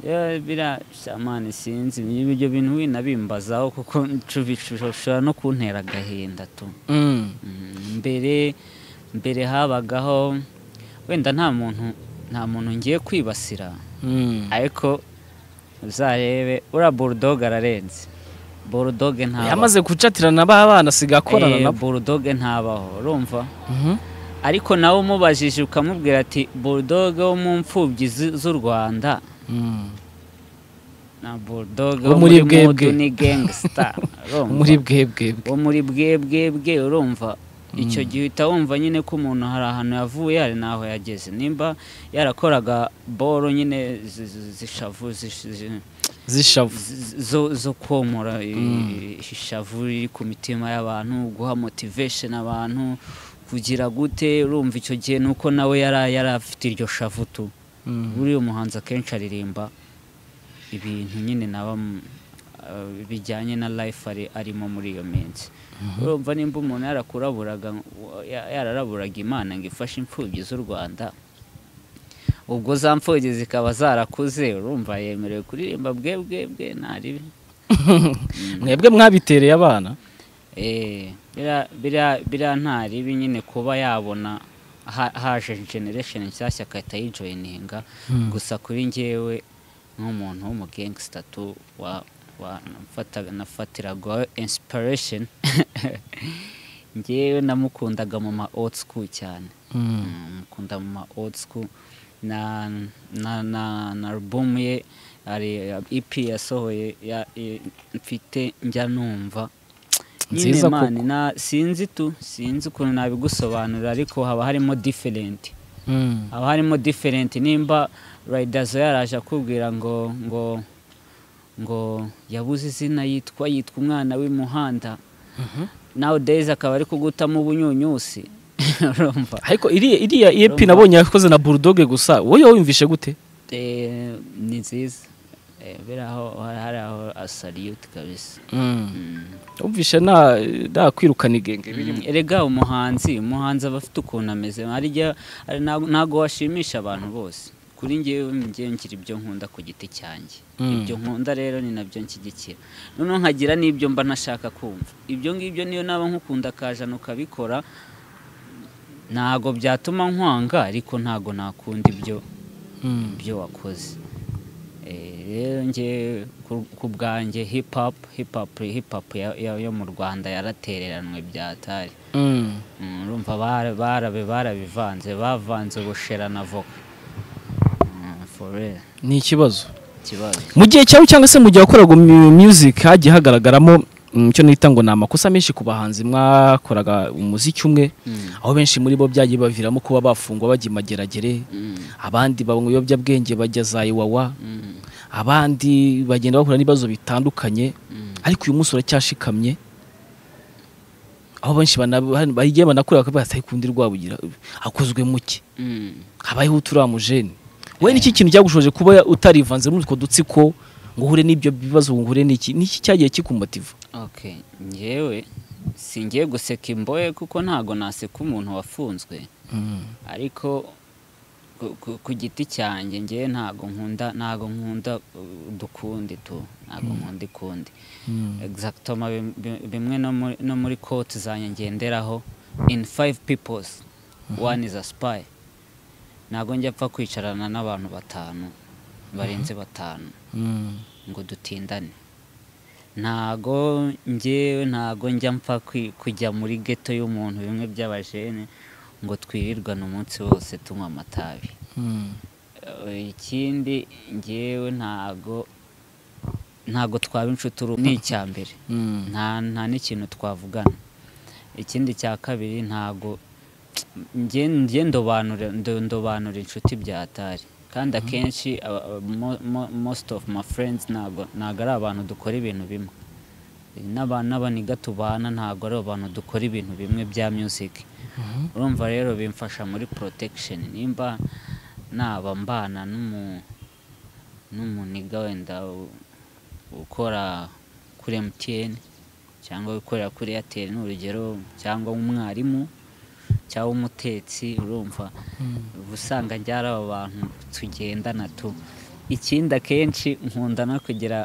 Eh, biriya samani sinzi ibyo bintu winabimbazaho kuko ncu- bishobora no kuntera agahinda tu Mm. Mm, mbere mbere habagaho wenda nta muntu nta muntu ngiye kwibasira Mm. ariko uzarebe uriya burudoge ararenze burudoge ntabaho yamaze gucatirana ba bana asigaye akorana Eh, nabo burudoge ntabaho urumva ariko nawe umubajije ukamubwira ati burudoge wo mu mfubyi zi- z'u rwanda na burudoge Wo wo muri muri bwebwe. mudu ni gangsita urumva? muri bwebwebwe wo muri bwebwebwe urumva icyo gihe uhita wumva nyine ko umuntu hari ahantu yavuye hari n'aho yageze nimba yarakoraga boro nyine zi- zi- zishavu zish- zi- z'ishavu z- zo zo komora i- ishavu riri ku mitima y'abantu guha motivation abantu kugira gute urumva icyo gihe ni uko nawe yari yari afite iryo shavu tu buriya umuhanzi akenshi aririmba ibintu nyine naba m- eh, bijyanye na life ari arimo muri iyo minsi urumva nimba umuntu yarakuraburaga ngo- ya- yararaburaga imana ngo ifashe imfubyi z'u rwanda ubwo za mfubyi zikaba zarakuze urumva yemerewe kuririmba bwe bwe bwe ntaribi mwebwe mwabitereye abana Eh, bira- bira- bira ntaribi nyine kuba yabona ha- haje generation nshyashya agahita yijoyininga gusa kuri ngewe nk'umuntu w'umugangsta tu wa- wa- nafataga- nafatiragaho inspiration ngewe namukundaga mu ma old school cyane mukunda mu ma old school na na na na album ye ari EP yasohoye ya- i- mfite njya numva nyine Nziza mani na sinzi tu sinzi ukuntu nabigusobanurira ariko haba harimo different haba harimo different nimba riderzo yaraje akubwira ngo ngo ngo yabuze izina yitwa yitwa umwana w'imuhanda nawe days akaba ari kugutamo ubunyunyusi urumva ariko iriya iriya epi nabonye yakoze na burudoge gusa wowe wiyumvishe gute Eh, ni nziza Eh, biriya aho hari aho asariyuti kabisa wumvishe nta nta kwirukana igenge birimo erega umuhanzi umuhanzi aba afite ukuntu ameze hari igihe hari ntago- ntago washimisha abantu bose kuri ngewe ngewe ngira ibyo nkunda ku giti cyanjye ibyo nkunda rero ni nabyo nshyigikira noneho nkagira n'ibyo mba ntashaka kumva ibyo ngibyo niyo naba nkukunda akajana ukabikora ntago byatuma nkwanga ariko ntago nakunda ibyo ibyo wakoze Eh, rero njye ku- ku bwanjye hip hop hip hop hip hop ya- ya- yo mu rwanda yaratereranwe byatari Mm, urumva bara- barabe barabivanze bavanze ubushera na voka Mm, for real ni ikibazo ikibazo mu gihe cyawe cyangwa se mu gihe wakoraga mu- music hagiye hagaragaramo mm, icyo nita ngo ni amakosa menshi ku bahanzi mwakoraga umuziki umwe aho benshi muri bo byagiye baviramo kuba bafungwa bajya imageragere abandi banywa ibiyobyabwenge bajya za iwawa abandi bagenda bahura n'ibibazo bitandukanye ariko uyu munsi uracyashikamye aho benshi bana- bagiye banakora bakavuga ati kundi rwabugira akozwe muke Mm. habayeho uturamujene we niki kintu cyagushoje kuba ya- utarivanze muri utwo dutsiko ngo uhure n'ibyo bibazo ngo uhure n'iki niki cyagiye kikumotiva okay njyewe singiye guseka imbohe kuko ntago naseka umuntu wafunzwe ariko ku- ku- ku giti cyanjye ngewe ntago nkunda ntago nkunda uh, dukundi tu ntago nkunda ikundi exactoma bim- bim- bimwe no muri- no muri kote zanjye ngenderaho in five peoples one is a spy ntago njya apfa kwicarana n'abantu batanu barenze batanu ngo dutindane ntago njyewe ntago njya mpfa kwi- kujya muri geto y'umuntu bimwe by'abajene ngo twirirwane umunsi wose tunywa amatabi Eh, ikindi njyewe ntago ntago twaba inshuti uru ni icya mbere nta nta n'ikintu twavugana ikindi cya kabiri ntago njye njye ndobanura ndo- ndobanura inshuti byatari kandi akenshi aba- aba- mo- mo- most of my friends ntago ntago ari abantu dukora ibintu bimwe n'aba- n'abaniga tubana ntago ari abantu dukora ibintu bimwe bya music urumva rero bimfasha muri protection nimba naba mbana n'umu n'umuniga wenda u- ukora kuri MTN cyangwa ukorera kuri Airtel ni urugero cyangwa umwarimu cyangwa umutetsi urumva uba usanga njyara aba bantu tugendana tu ikindi akenshi nkunda no kugira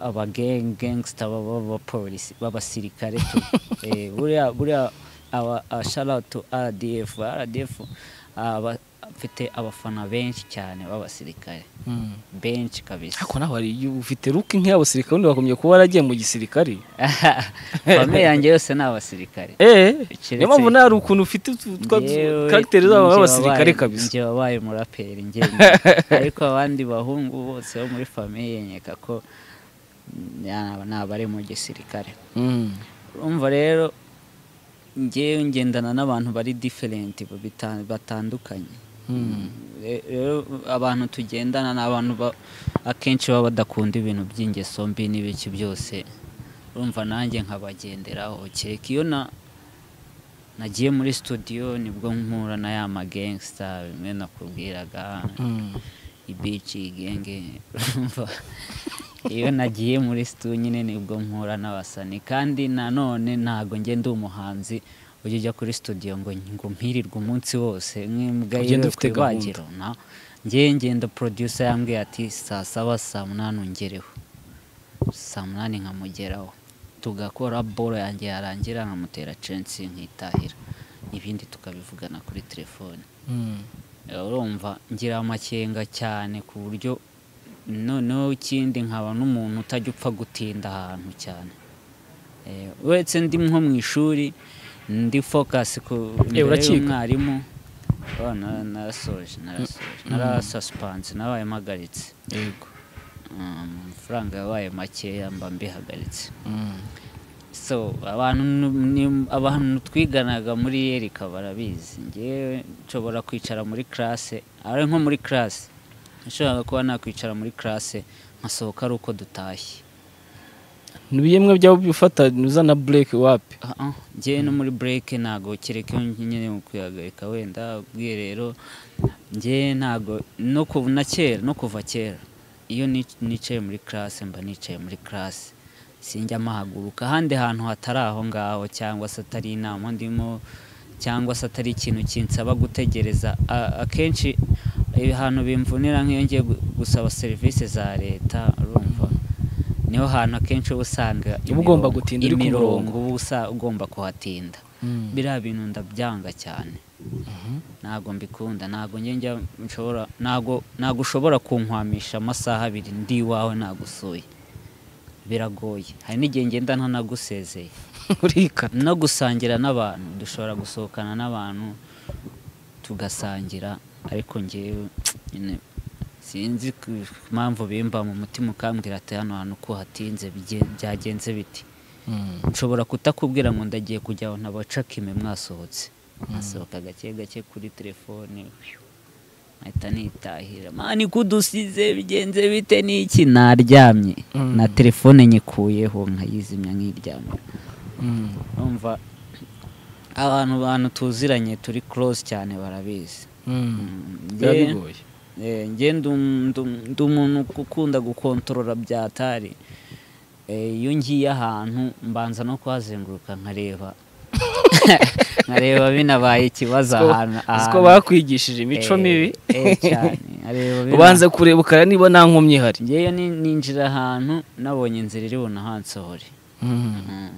abagangsta b'abapolisi b'abasirikare tu Eh, buriya buriya aba sharautu rdf rdf aba mfite abafana benshi cyane b'abasirikare benshi kabisa ariko nawe hari igihe ufite ruke nk'iy'abasirikare undi wagombye kuba waragiye mu gisirikare famille yanjye yose ni abasirikare eee Keretse- niyo mpamvu nawe hari ukuntu ufite utu- twa Yewe, karagiteri zabo njye b'abasirikare wabaye- kabisa njye wabaye umuraperi njye ariko abandi bahungu bose bo muri famiye nkeka ko mm, ni abari mu gisirikare Mm. urumva rero njyewe ngendana n'abantu bari diferenti bita- batandukanye Mm. Re- rero abantu tugendana ni abantu ba- akenshi baba badakunda ibintu by'ingeso mbi n'ibiki byose urumva nanjye nkabagenderaho kereka iyo na nagiye muri studio nibwo mpura na ya magengsita bimwe nakubwiraga Mm. ibici genge urumva iyo nagiye muri situ nyine nibwo mpura n'abasani kandi nanone ntabwo ngenda umuhanzi ujya ujya kuri studio ngo ngo mpirirwe umunsi wose nk'imbwa Ugenda yiwe ufite ku ibagiro na nge ngenda producer yambwiye ati saa saba saa munani ungereho saa munani nkamugeraho tugakora bolo yanjye yarangira nkamutera censi nkitahira ibindi tukabivugana kuri telefone Mm. urumva ngira amakenga cyane ku buryo noneho ikindi nkaba n'umuntu utajya upfa gutinda ahantu cyane Eh, uretse ndi nko mu ishuri ndi fokasi ku imbere uracika. y'umwarimu Oh, na- narasoje narasoje narasasipanze nabaye mpagaritse yego Mm, amafaranga yabaye makeya mba mbihagaritse Mm. so abantu nu- ni- abantu twiganaga muri yerika barabizi ngewe nshobora kwicara muri classe ari nko muri classe nashobora kuba nakwicara muri classe nkasohoka ari uko dutashye ni ibiyemwe byabo bifata uzana bureke wapi Ah, ah, ngewe no muri break ntago kereka iyo nkeneye mu kwihagarika wenda ubwiherero ngewe ntago no kuva na kera no kuva kera iyo nic- nicaye muri classe mba nicaye muri classe sinjya mahaguruka ahandi hantu hatari aho ngaho cyangwa se atari inama ndimo cyangwa se atari ikintu kinsaba gutegereza A- akenshi ahantu bimvunira nk'iyo ngiye gu- gusaba serivisi za leta urumva niho hantu akenshi uba usanga Uba ugomba imirongo- gutinda uri ku imirongo murongo. uba usa- ugomba kuhatinda biriya bintu ndabyanga cyane ntabwo mbikunda ntabwo njye njya nshobora ntabwo ntabwo ushobora kunkwamisha amasaha abiri ndi iwawe nagusuye biragoye hari n'igihe ngenda ntanagusezeye urikana no gusangira n'abantu dushobora gusohokana n'abantu tugasangira ariko ngewe nyine sinzi ku mpamvu bimba mu mutima ukambwira ati hano hantu ko hatinze bige- byagenze biti nshobora kutakubwira ngo ndagiye kujya aho ntabacakime mwasohotse nkasohoka gake gake kuri telefone phew, nkahita nitahira mani kudusize bigenze bite n'iki naryamye Mm. na telefone nyikuyeho nkayizimya nkiryamye numva abantu bantu tuziranye turi close cyane barabizi biba Njye- bigoye Eh, njye ndi um- ndi um- ndi umuntu ukunda gukontorora byatari iyo ngiye ahantu mbanza no kuhazenguruka nkareba nkareba binabaye ikibazo ahantu uzi ko bakwigishije imico Eh, mibi eh, cyane nkareba bina- ubanza kureba ukareba niba nta nkomyi ihari ngewe ni- ninjira ahantu nabonye inzira iri bunahansohore Mm.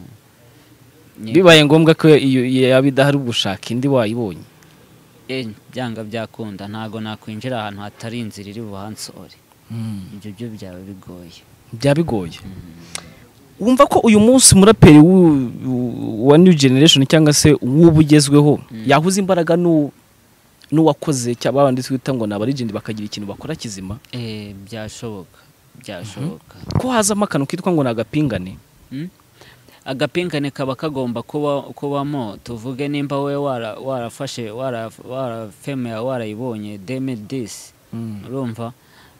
Ni- bibaye ngombwa ko iyo iyo yaba idahari ugushaka indi wayibonye eh, byanga byakunda ntabwo nakwinjira ahantu hatari inzira iri buhansohore ibyo byo byaba bigoye byaba bigoye wumva ko uyu munsi umuraperi w'u- w'u- wa new generation cyangwa se w'ubu ugezweho yahuza imbaraga n'u- n'uwakoze cyangwa abandi twita ngo ni abarigenti bakagira ikintu bakora kizima Eh, byashoboka byashoboka ko hazamo akantu kitwa ngo ni agapingane Mm. agapingane kaba kagomba kuba kubamo tuvuge nimba wowe wara- warafashe wara- warafemeya warayibonye demidisi urumva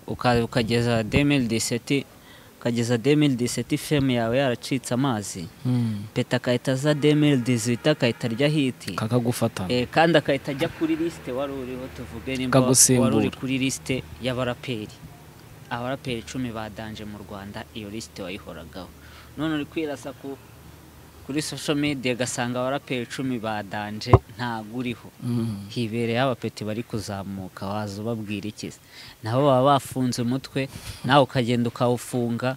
uka- ukageza demidiseti ukageza demidiseti feme yawe yaracitse amazi peta akahita aza demidiseti akahita arya hiti kakagufata Eh, kandi akahita ajya kuri lisite wari uriho tuvuge nimba Akagusimbura. wari uri kuri lisite y'abaraperi abaraperi icumi badanje mu rwanda iyo lisite wayihoragaho none uri kwirasa ku kuri social media gasanga abaraperi icumi badanje ntago uriho hibereye abapeti bari kuzamuka waza ubabwira iki se? nabo baba bafunze umutwe nawe ukagenda ukawufunga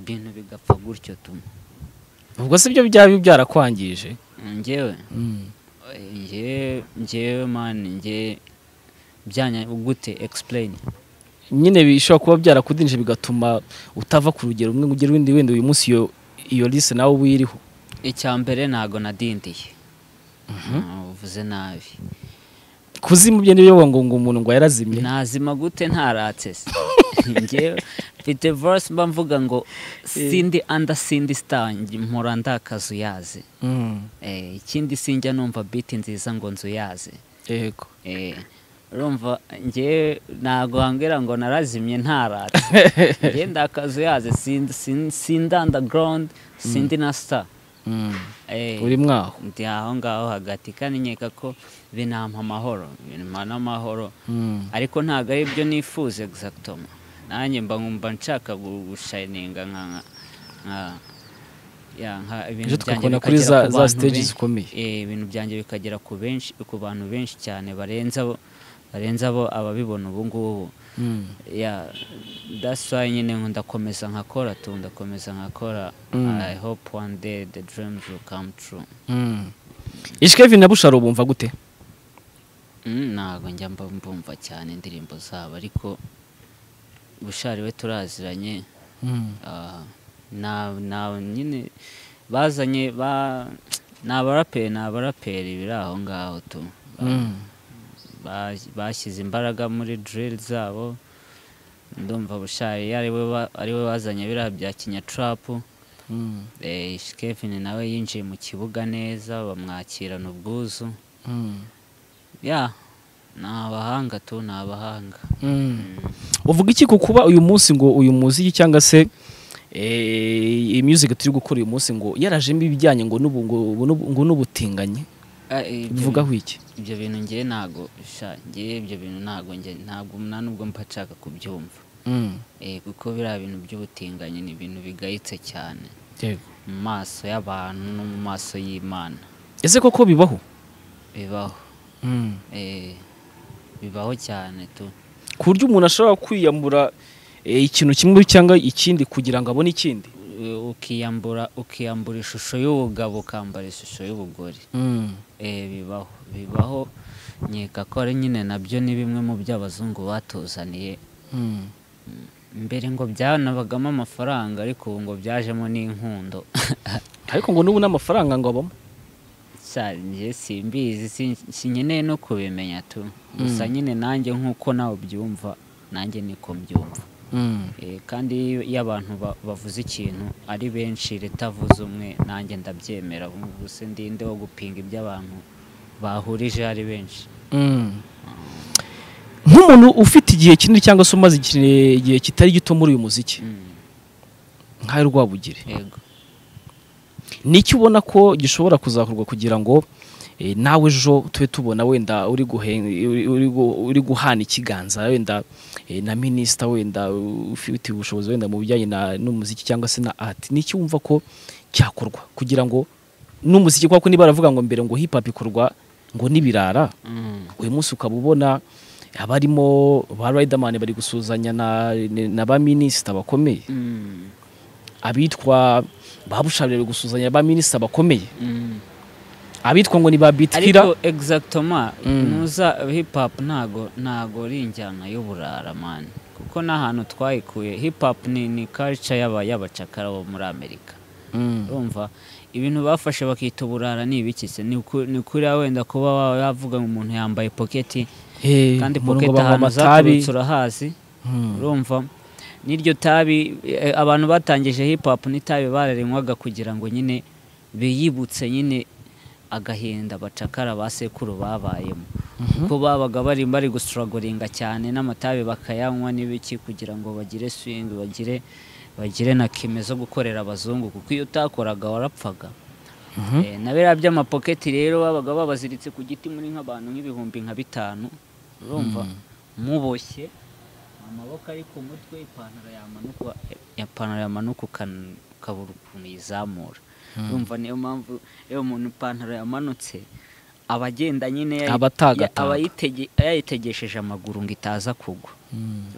ibintu bigapfa gutyo tumwe ubwo si byo byaba byarakwangije njyewe ngewe ngewe mani ngewe byanya gute egisipureyini nyine bishobora kuba byarakudinije bigatuma utava ku rugero rumwe ngo ugere urundi wenda uyu munsi iyo iyo lise nawe wiriho icya mbere ntago nadindiye uvuze nabi kuzima bye niyo ngo ngo umuntu ngo yarazimye nazima gute ntaratse se ngewe mfite vorisi mba mvuga ngo sindi anda sindi sita mpora ndakaza uyazi Mm, Eh, ikindi sinjya numva biti nziza ngo nzu yaze yego urumva ngewe ntabwo wambwira ngo narazimye ntarata ngewe ndakazu yaze sindi- sin- sindi underground sindi na star Mm, Eh, uri mwaho ndi aho ngaho hagati kandi nkeka ko binampa amahoro binampa n'amahoro Mm, ariko ntabwo ari byo nifuza egizagitoma nanjye mba nkumva nshaka gu- gushayininga nka nka- nka ya, nka ibintu byanjye ejo tukakubona kuri za bikagera ku za bantu siteji benshi zikomeye eh, ibintu byanjye bikagera ku benshi ku bantu benshi cyane barenze abo barenze abo ababibona ubu ngubu Mm, ya that's why nyine ndakomeza nkakora tu ndakomeza nkakora Mm. i hope one day the dreams will come true mm. ishikevin na busharo bumva gute Mm, ntabwo njya mba mbumva cyane indirimbo zabo ariko bushari we turaziranye Mm, Ah, na na nyine bazanye ba ni abaraperi ni abaraperi biri aho ngaho tu mm. ba- bashyize imbaraga muri drill zabo ndumva bushari ariwe wa- ariwe bazanye biriya bya kinyacurapu Mm, Eh, Kevin nawe yinjiye mu kibuga neza bamwakirana ubwuzu mm, ya ni abahanga tu ni abahanga mm. uvuga iki ku kuba uyu munsi ngo uyu muziki cyangwa se eh, iyi music turi gukora uyu munsi ngo yarajemo ibijyanye ngo n'ubu- ngo n'ubu- ngo n'ubutinganyi Ah, eh, ibyo- bivugaho iki ibyo bintu ngewe ntago sha ngewe ibyo bintu ntago nge ntabwo nta nubwo mba nshaka kubyumva Mm, Eh, kuko biriya bintu by'ubutinganyi ni ibintu bigayitse cyane yego mu maso y'abantu no mu maso y'imana ese koko bibaho bibaho Mm. Eh, bibaho cyane tu ku buryo umuntu ashobora kwiyambura eh, ikintu kimwe cyangwa ikindi kugira ngo abone ikindi ukiyambura ukiyambura ishusho y'ubugabo ukambara ishusho y'ubugore Eh, bibaho bibaho nkeka ko ari nyine nabyo ni bimwe mu byo abazungu batuzaniye mbere ngo byanabagamo amafaranga ariko ubu ngo byajemo n'inkundo ariko ngo n'ubu n'amafaranga ngo abamo nge simbizi sin- sinkeneye no kubimenya tu gusa nyine nanjye nk'uko nawe ubyumva nanjye niko mbyumva Eh, kandi iyo iyo abantu ba- bavuze ikintu ari benshi leta avuze umwe nanjye ndabyemera gusa ndinde wo gupinga ibyo abantu bahurije ari benshi nk'umuntu ufite igihe kinini cyangwa se umaze igihe igihe kitari gito muri uyu muziki Mm, nk'ayo rwabugire yego n'icyo ubona ko gishobora kuzakorwa kugira ngo eh, nawe ejo tube tubona wenda uri guhe- uri- uri gu- uri guhana ikiganza wenda eh, na minisita wenda ufite ubushobozi wenda mu bijyanye na- n'umuziki cyangwa se na ati n'icyo wumva ko cyakorwa kugira ngo n'umuziki kuko niba baravuga ngo mbere ngo hip hop ikorwa ngo n'ibirara Mm, uyu munsi ukaba ubona abarimo ba riderman bari gusuhuzanya na, na ba minisita bakomeye mm, abitwa ba bushari bari gusuhuzanya na ba minisita bakomeye mm. abitwa ngo ni ba bitwira ariko egizagitoma Mm. ntuza hip hop ntago ntago ari injyana y'uburara mani kuko n'ahantu twayikuye hip hop ni ni culture y'aba y'abacakara bo muri amerika urumva ibintu bafashe bakita uburara ni ibiki se ni uku- ni kuriya wenda kuba wa- wavuga ngo umuntu yambaye poketi kandi poketi ahantu zaturutse urahazi urumva n'iryo tabi eh, abantu batangije hip hop n'itabi bararinywaga kugira ngo nyine biyibutse nyine agahinda bacakara ba sekuru babayemo kuko babaga bari bari gusuragoringa cyane n'amatabi bakayanywa n'ibiki kugira ngo bagire swing bagire bagire na kime zo gukorera abazungu kuko iyo utakoraga warapfaga Eh, na biriya by'amapoketi rero babaga babaziritse ku giti muri nk'abantu nk'ibihumbi nka bitanu urumva muboshye amaboko ari ku mutwe ipantaro yamanuka ipantaro yamanuka ukan- ukabura ukuntu yizamura urumva niyo mpamvu iyo umuntu ipantaro yamanutse aba agenda nyine yayi- Aba atagataga. aba yitege- yayitegesheje amaguru ngo itaza kugwa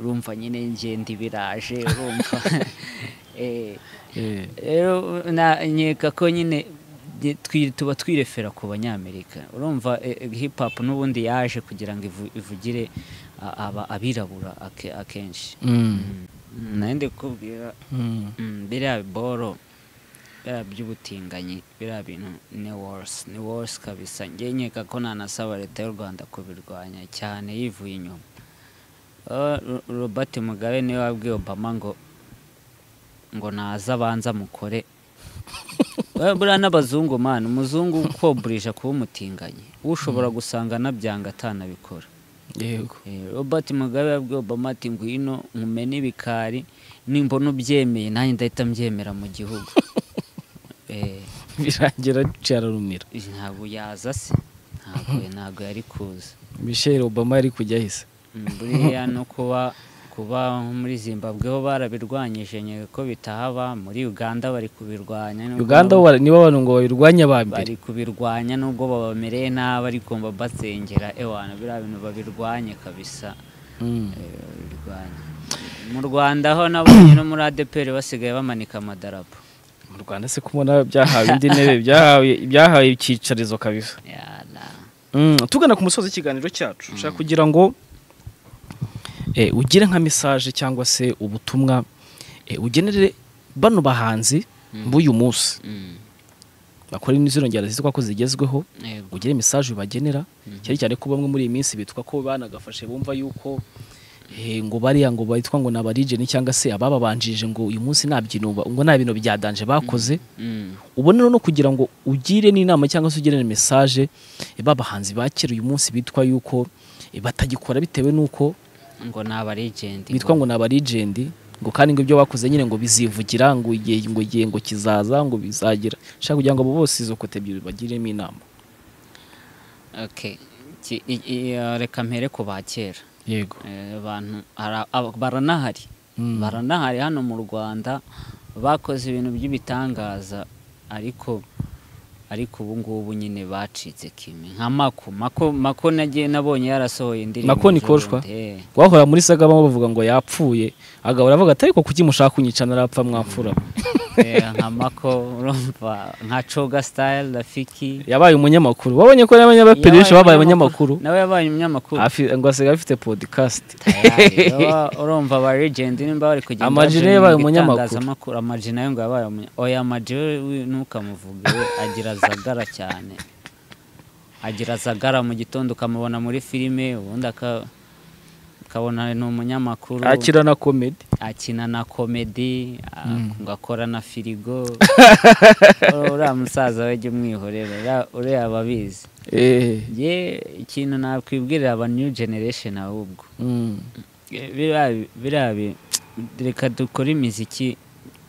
urumva nyine ngenda ibiraje urumva Eh, rero na nkeka ko nyine tujye- twi- tuba twirefera ku banyamerika urumva eh, eh, hip hop n'ubundi yaje kugira ngo ivu- ivugire a- aba- abirabura ake- akenshi Mm, nahinde kubwira mm, biriya boro biriya by'ubutinganyi biriya bintu ni worse ni worse kabisa njye nkeka ko nanasaba leta y'u rwanda kubirwanya cyane yivuye inyuma Ah, Ro- robert mugabe niwe wabwiye obama ngo ngo naza abanza mukore Eh, buriya n'abazungu mana umuzungu ukoburije kuba umutinganyi ushobora gusanga anabyanga atanabikora yego Eh, robert mugabe yabwiye obama ati ngwino nkumene ibikari nimbona ubyemeye nanjye ndahita mbyemera mu gihugu Eh, birangira cyararumira ntabwo yaza se ntabwo ntabwo yari kuza michel obama yari kujya ahise Mm, buriya no kuba kuba nko muri zimbabwe ho barabirwanyije nyine ko bitahaba muri uganda bari kubirwanya nubwo uganda nabo wa- nibo abantu ngo babirwanya ba mbere bari kubirwanya nubwo babamereye nabi ariko mbabasengera ewana biriya bintu babirwanye kabisa Mm. Eh, babirwanye mu rwanda ho n'abanye no muri adeperi basigaye bamanika amadarapo mu rwanda se kubona byahawe indi ntebe byahawe byahawe icyicarizo kabisa Yala. Mm, tugana ku musozi w'ikiganiro cyacu ushaka kugira ngo eh, ugire nka mesaje cyangwa se ubutumwa eh, ugenere bano bahanzi b'uyu munsi Mm. bakora n'izino njyana zitwa ko zigezweho Yego. ugire mesaje bagenera cyane cyane ko bamwe muri iyi minsi bitwa ko banagafashe bumva yuko eh, ngo bariya ngo bitwa ngo ni abarijeni cyangwa se abababanjije ngo uyu munsi nta byino ba- ngo nta bintu byadanje bakoze Mm. ubona no kugira ngo ugire n'inama cyangwa se ugire na mesaje ba bahanzi ba kera uyu munsi bitwa yuko eh, batagikora bitewe n'uko ngo ni abarigendi bitwa ngo ni abarigendi ngo kandi ngo ibyo bakoze nyine ngo bizivugira ngo igihe ngo igihe ngo kizaza ngo bizagira nshaka kugira ngo abo bose izo kote ebyiri bagiremo inama Okay. Ki- i- i- eh, reka mpere ku ba kera yego Eh, abantu ara- aba- baranahari baranahari hano mu rwanda bakoze ibintu by'ibitangaza ariko ariko ubu ngubu nyine bacitse kimwe nka mako mako mako nagiye nabonye yarasohoye indirimbo Mako Nikoshwa? z'ubundi, eh. rwahora muri saga bamwe bavuga ngo yapfuye agahora avuga ati ariko kuki mushaka kunyica narapfa mwapfura Eh, nka mako urumva nka coga style rafiki yabaye umunyamakuru wabonye ko n'abanyabaperi benshi babaye abanyamakuru nawe yabaye umunyamakuru Afi- ngo asigaye afite podcast Tayari, baba- urumva aba legend nimba bari kugenda Amag baje nawe yabaye mu umunyamakuru. itangazamakuru, Amag nawe ngo yabaye umunya- oya Amag we we ntukamuvuge we agira zagara cyane agira zagara mu gitondo ukamubona muri filime ubundi aka- ukabona ni umunyamakuru akira na comedy akina na komedi a- agakora na firigo uriya musaza we jya umwihorera uriya- uriya ababizi eh ye ikintu nakwibwirira aba new generation ahubwo mm. biriya biriya bi- reka dukore imiziki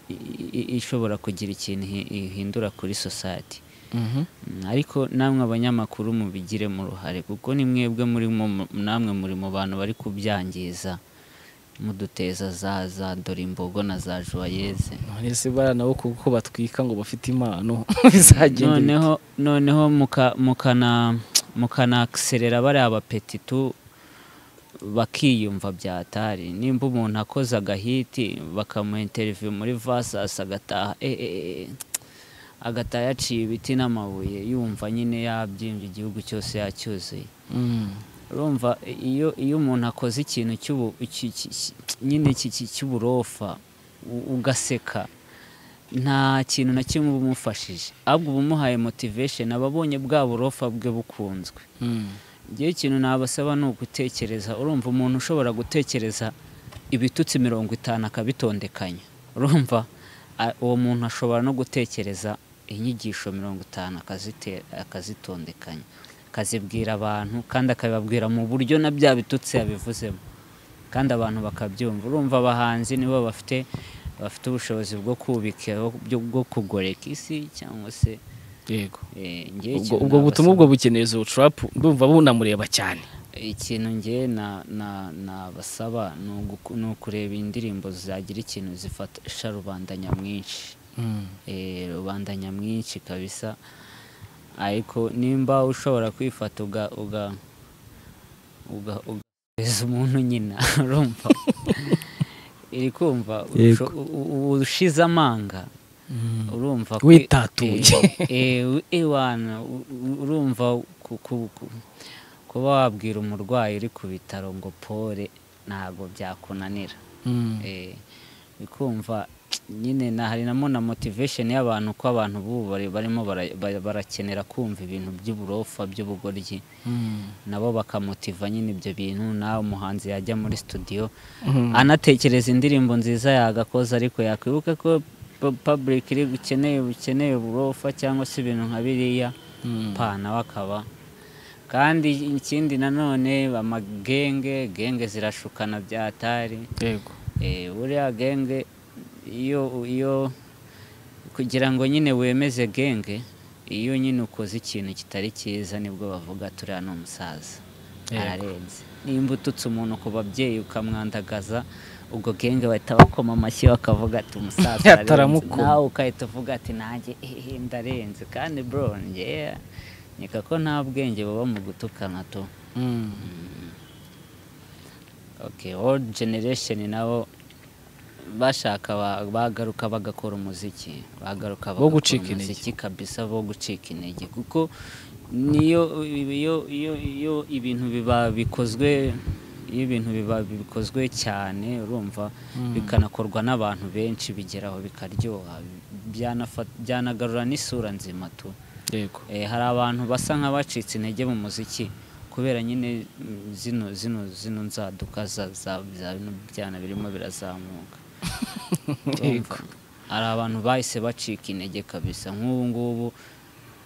i- i- ishobora kugira ikintu ihi- ihindura kuri society Mhm. Mm, ariko namwe abanyamakuru mubigiremo uruhare kuko ni mwebwe murimo mu- namwe muri mu bantu bari kubyangiza muduteza za za dore imbogo na za juwayeze none se bara nabo kuko batwika ngo bafite impano bizagenda bite? noneho noneho muka- mukana mukanakiserera bariya bapetitu bakiyumva byatari nimba umuntu akoze agahiti bakamuha interiviyu muri vasasi agataha eh, eh, eh, agataha yaciye ibiti n'amabuye yumva nyine yabyimbye igihugu cyose yacyuzuye Mm. urumva iyo iyo umuntu akoze ikintu cy'ubu- ki- ki- ki- nyine ki- ki- cy'uburofa u- ugaseka nta kintu na kimwe uba umufashije ahubwo uba umuhaye motivation aba abonye bwa burofa bwe bukunzwe Mm. njyewe ikintu nabasaba ni ugutekereza urumva umuntu ushobora gutekereza ibitutsi mirongo itanu akabitondekanya urumva a- uwo muntu ashobora no gutekereza inyigisho mirongo itanu akazite- akazitondekanya akazibwira abantu kandi akabibabwira mu buryo na bya bitutsi yabivuzemo kandi abantu bakabyumva urumva abahanzi nibo bafite bafite ubushobozi bwo kubika byo- bwo kugoreka isi cyangwa se yego eh, njyewe ubwo ikintu ubwo nabasaba- butumwa ubwo bukeneye zo trap ndumva bunamureba cyane ikintu nge na na nabasaba ni uguku- ni ukureba indirimbo zagira ikintu zifasha rubanda nyamwinshi Mm. Eh, rubanda nyamwinshi kabisa ariko nimba ushobora kwifata uga uga uga ugeza umuntu nyina urumva iri kumva usho- u- u- ushize amanga urumva ko- Witatuye. eh, eh, ewana u- u- urumva ku- ku- ku- kuba wabwira umurwayi uri ku bitaro ngo pore ntabwo byakunanira Eh, bikumva nyine na hari namo na motivation y'abantu ko abantu bubu bari- barimo bara- bara- barakenera kumva ibintu by'uburofa by'ubugoryi nabo bakamotiva nyine ibyo bintu nawe umuhanzi yajya muri studio anatekereza indirimbo nziza yagakoze ariko yakwibuka ko pu- public iri bukeneye bukeneye uburofa cyangwa se ibintu nka biriya pana bakaba kandi ikindi nanone amagenge genge zirashukana byatari yego Eh, buriya genge iyo iyo kugira ngo nyine wemeze genge iyo nyine ukoze ikintu kitari cyiza nibwo bavuga turiya ni umusaza Yego. ararenze nimba ututse umuntu ku babyeyi ukamwandagaza ubwo genge bahita bakoma amashyi bakavuga ati umusaza ararenze." Ataramukoma. nawe ukahita uvuga ati nanjye "Eh, ndarenze kandi bro njyewe nkeka ko nta bwenge buba mu gutukana tu okay old generation nabo bashaka ba- bagaruka bagakora umuziki bagaruka Bo bagakora gucika intege. umuziki kabisa bo gucika intege kuko niyo iyo iyo iyo ibintu biba bikozwe iyo ibintu biba bikozwe cyane urumva bikanakorwa n'abantu benshi bigeraho bikaryoha byanafa- byanagarura n'isura nzima tu yego Eh, hari abantu basa nk'abacitse intege mu muziki kubera nyine mm, zino zino zino nzaduka za za za bino byana birimo birazamuka Urumva? hari abantu bahise bacika intege kabisa nk'ubu ngubu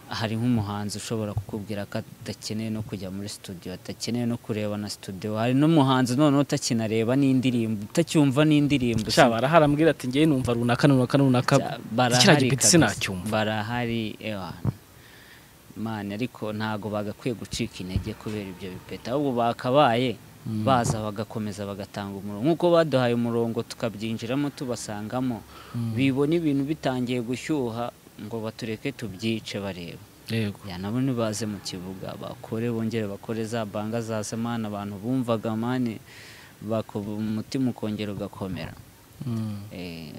hari nk'umuhanzi ushobora kukubwira ko adakeneye no kujya muri studio adakeneye no kureba na studio hari n'umuhanzi noneho utakinareba n'indirimbo utacyumva n'indirimbo Sha baraharambwira ati ngewe numva runaka runaka runaka kiriya barahari gipeti kabisa. sinacyumva barahari ewa mani ariko ntago bagakwiye gucika intege kubera ibyo bipeta ahubwo bakabaye baza bagakomeza bagatanga umurongo nk'uko baduhaye umurongo tukabyinjiramo tubasangamo bibona ibintu bitangiye gushyuha ngo batureke tubyice bareba yego ya nabo ntibaze mu kibuga bakore bongere bakore za banga za semana abantu bumvaga mani bakuba umutima ukongera ugakomera Eh,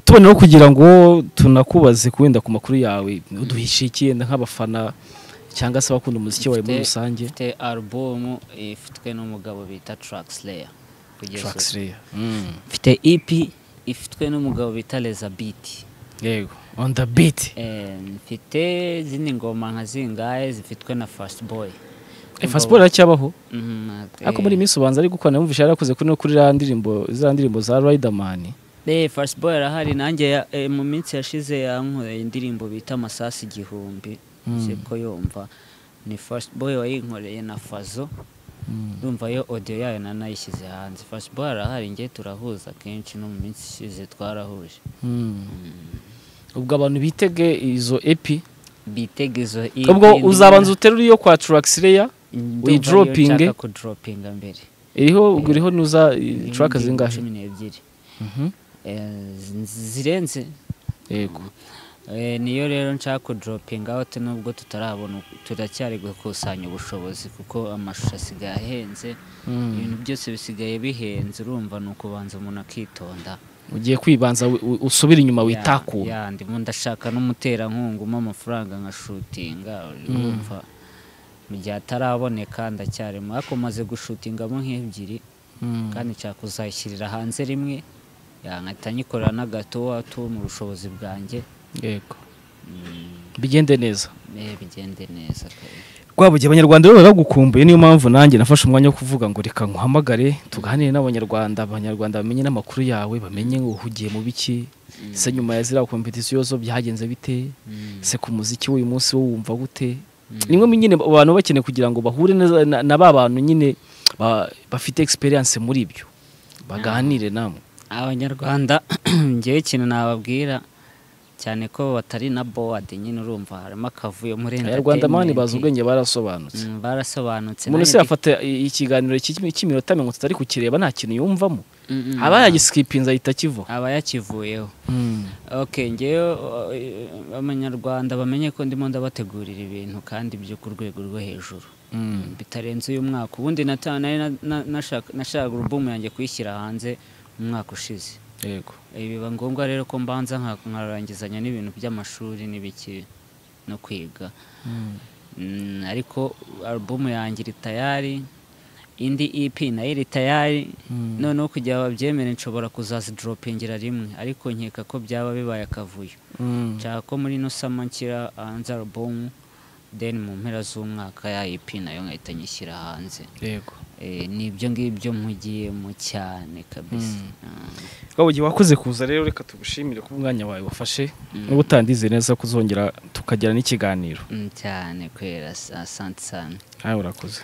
tuboneho kugira ngo tunakubaze ku wenda ku makuru yawe uduhishe icyenda nk'abafana cyangwa se abakunda umuziki wawe muri Mfite- rusange mfite alubumu ifitwe n'umugabo bita Traxler kugeza ubu. Traxler mfite EP ifitwe n'umugabo bita Leza Beat yego on the beat Eh, mfite izindi ngoma nka zingahe zifitwe na Fast Boy fasiporo iracyabaho Mhm, eh, ariko muri iyi minsi ubanza ari gukorana yumvise yarakoze kuri no kuri za ndirimbo za ndirimbo za Riderman Eh, Fast Boy arahari nanjye ya- eh, mu minsi yashize yankoreye indirimbo bita Amasasu igihumbi siko yumva ni Fast Boy wayinkoreye na Fazo ndumva yo audio yayo na nayishyize hanze Fast Boy arahari ngiye turahuza kenshi no mu minsi ishize twarahuje ubwo abantu bitege izo epi bitegezo ubwo uzabanza uterura iyo kwa Traxler uyidropinge. ku dropinga mbere iriho ubwo iriho nuza track Indirimbo zingahe cumi n'ebyiri Mhm. Eh, z- zirenze yego Eh, niyo rero nshaka kudoropinga aho nubwo tutarabona turacyari gukusanya ubushobozi kuko amashusho asigaye ahenze ibintu byose bisigaye bihenze urumva ni ukubanza umuntu akitonda ugiye kwibanza wi- wi- usubire inyuma Ya- witakura ya, ndimo ndashaka n'umuterankunga umpa amafaranga nkashutinga urumva mu gihe ataraboneka ndacyarimo ariko maze gushutingamo nk'ebyiri kandi nshaka kuzayishyirira hanze rimwe ya, nkahita nyikorera n'agatuwa tuwo mu bushobozi bwanjye yego Mm. bigende neza Eh, bigende neza kabisa. rwabugiye abanyarwanda rero baragukumbuye niyo mpamvu nanjye nafashe umwanya wo kuvuga ngo reka nkuhamagare tuganire n'abanyarwanda abanyarwanda bamenye n'amakuru yawe bamenye ngo uhugiye mu biki se nyuma ya ziriya kompetisiyo zo byagenze bite se ku muziki w'uyu munsi wo wumva gute nimwe mu nyine abantu baba bakeneye kugira ngo bahure neza na- na ba bantu nyine ba- bafite experience muri ibyo baganire namwe abanyarwanda ngewe ikintu nababwira cyane ko batari na bowadi nyine urumva harimo akavuyo muri abanyarwanda mani bazi entertainment. ubwenge barasobanutse Mm, barasobanutse umuntu nanjye se yafata i- ikiganiro cy'imi- cy'iminota mirongo itatu ari kukireba nta kintu yumvamo Mm, mm. aba yagisikipinze ahita akivaho aba yakivuyeho okay ngewe uh, abanyarwanda bamenye ko ndimo ndabategurira ibintu kandi byo ku rwego rwo hejuru bitarenze uyu mwaka ubundi nata- nari na- na- nashaka- nashakaga urubumu yanjye kuyishyira hanze mu mwaka ushize yego biba ngombwa rero ko mbanza nka- nkarangizanya n'ibintu by'amashuri n'ibiki no kwiga Mm, ariko alubumu yanjye iri tayari indi ep nayo iri tayari noneho kugira babyemere nshobora kuzazidropingira rimwe ariko nkeka ko byaba bibaye akavuyo nshaka ko muri ino sama nshyira hanze alubumu then mu mpera z'umwaka ya ep nayo nkahita nyishyira hanze yego Eh, ni ibyo ngibyo mpugiyemo cyane kabisa Mm. twabugiye wakoze kuza rero reka tugushimire ko umwanya wawe wafashe n'ubu utandize neza ko uzongera tukagira n'ikiganiro Mm, cyane kwera asante cyane nawe urakoze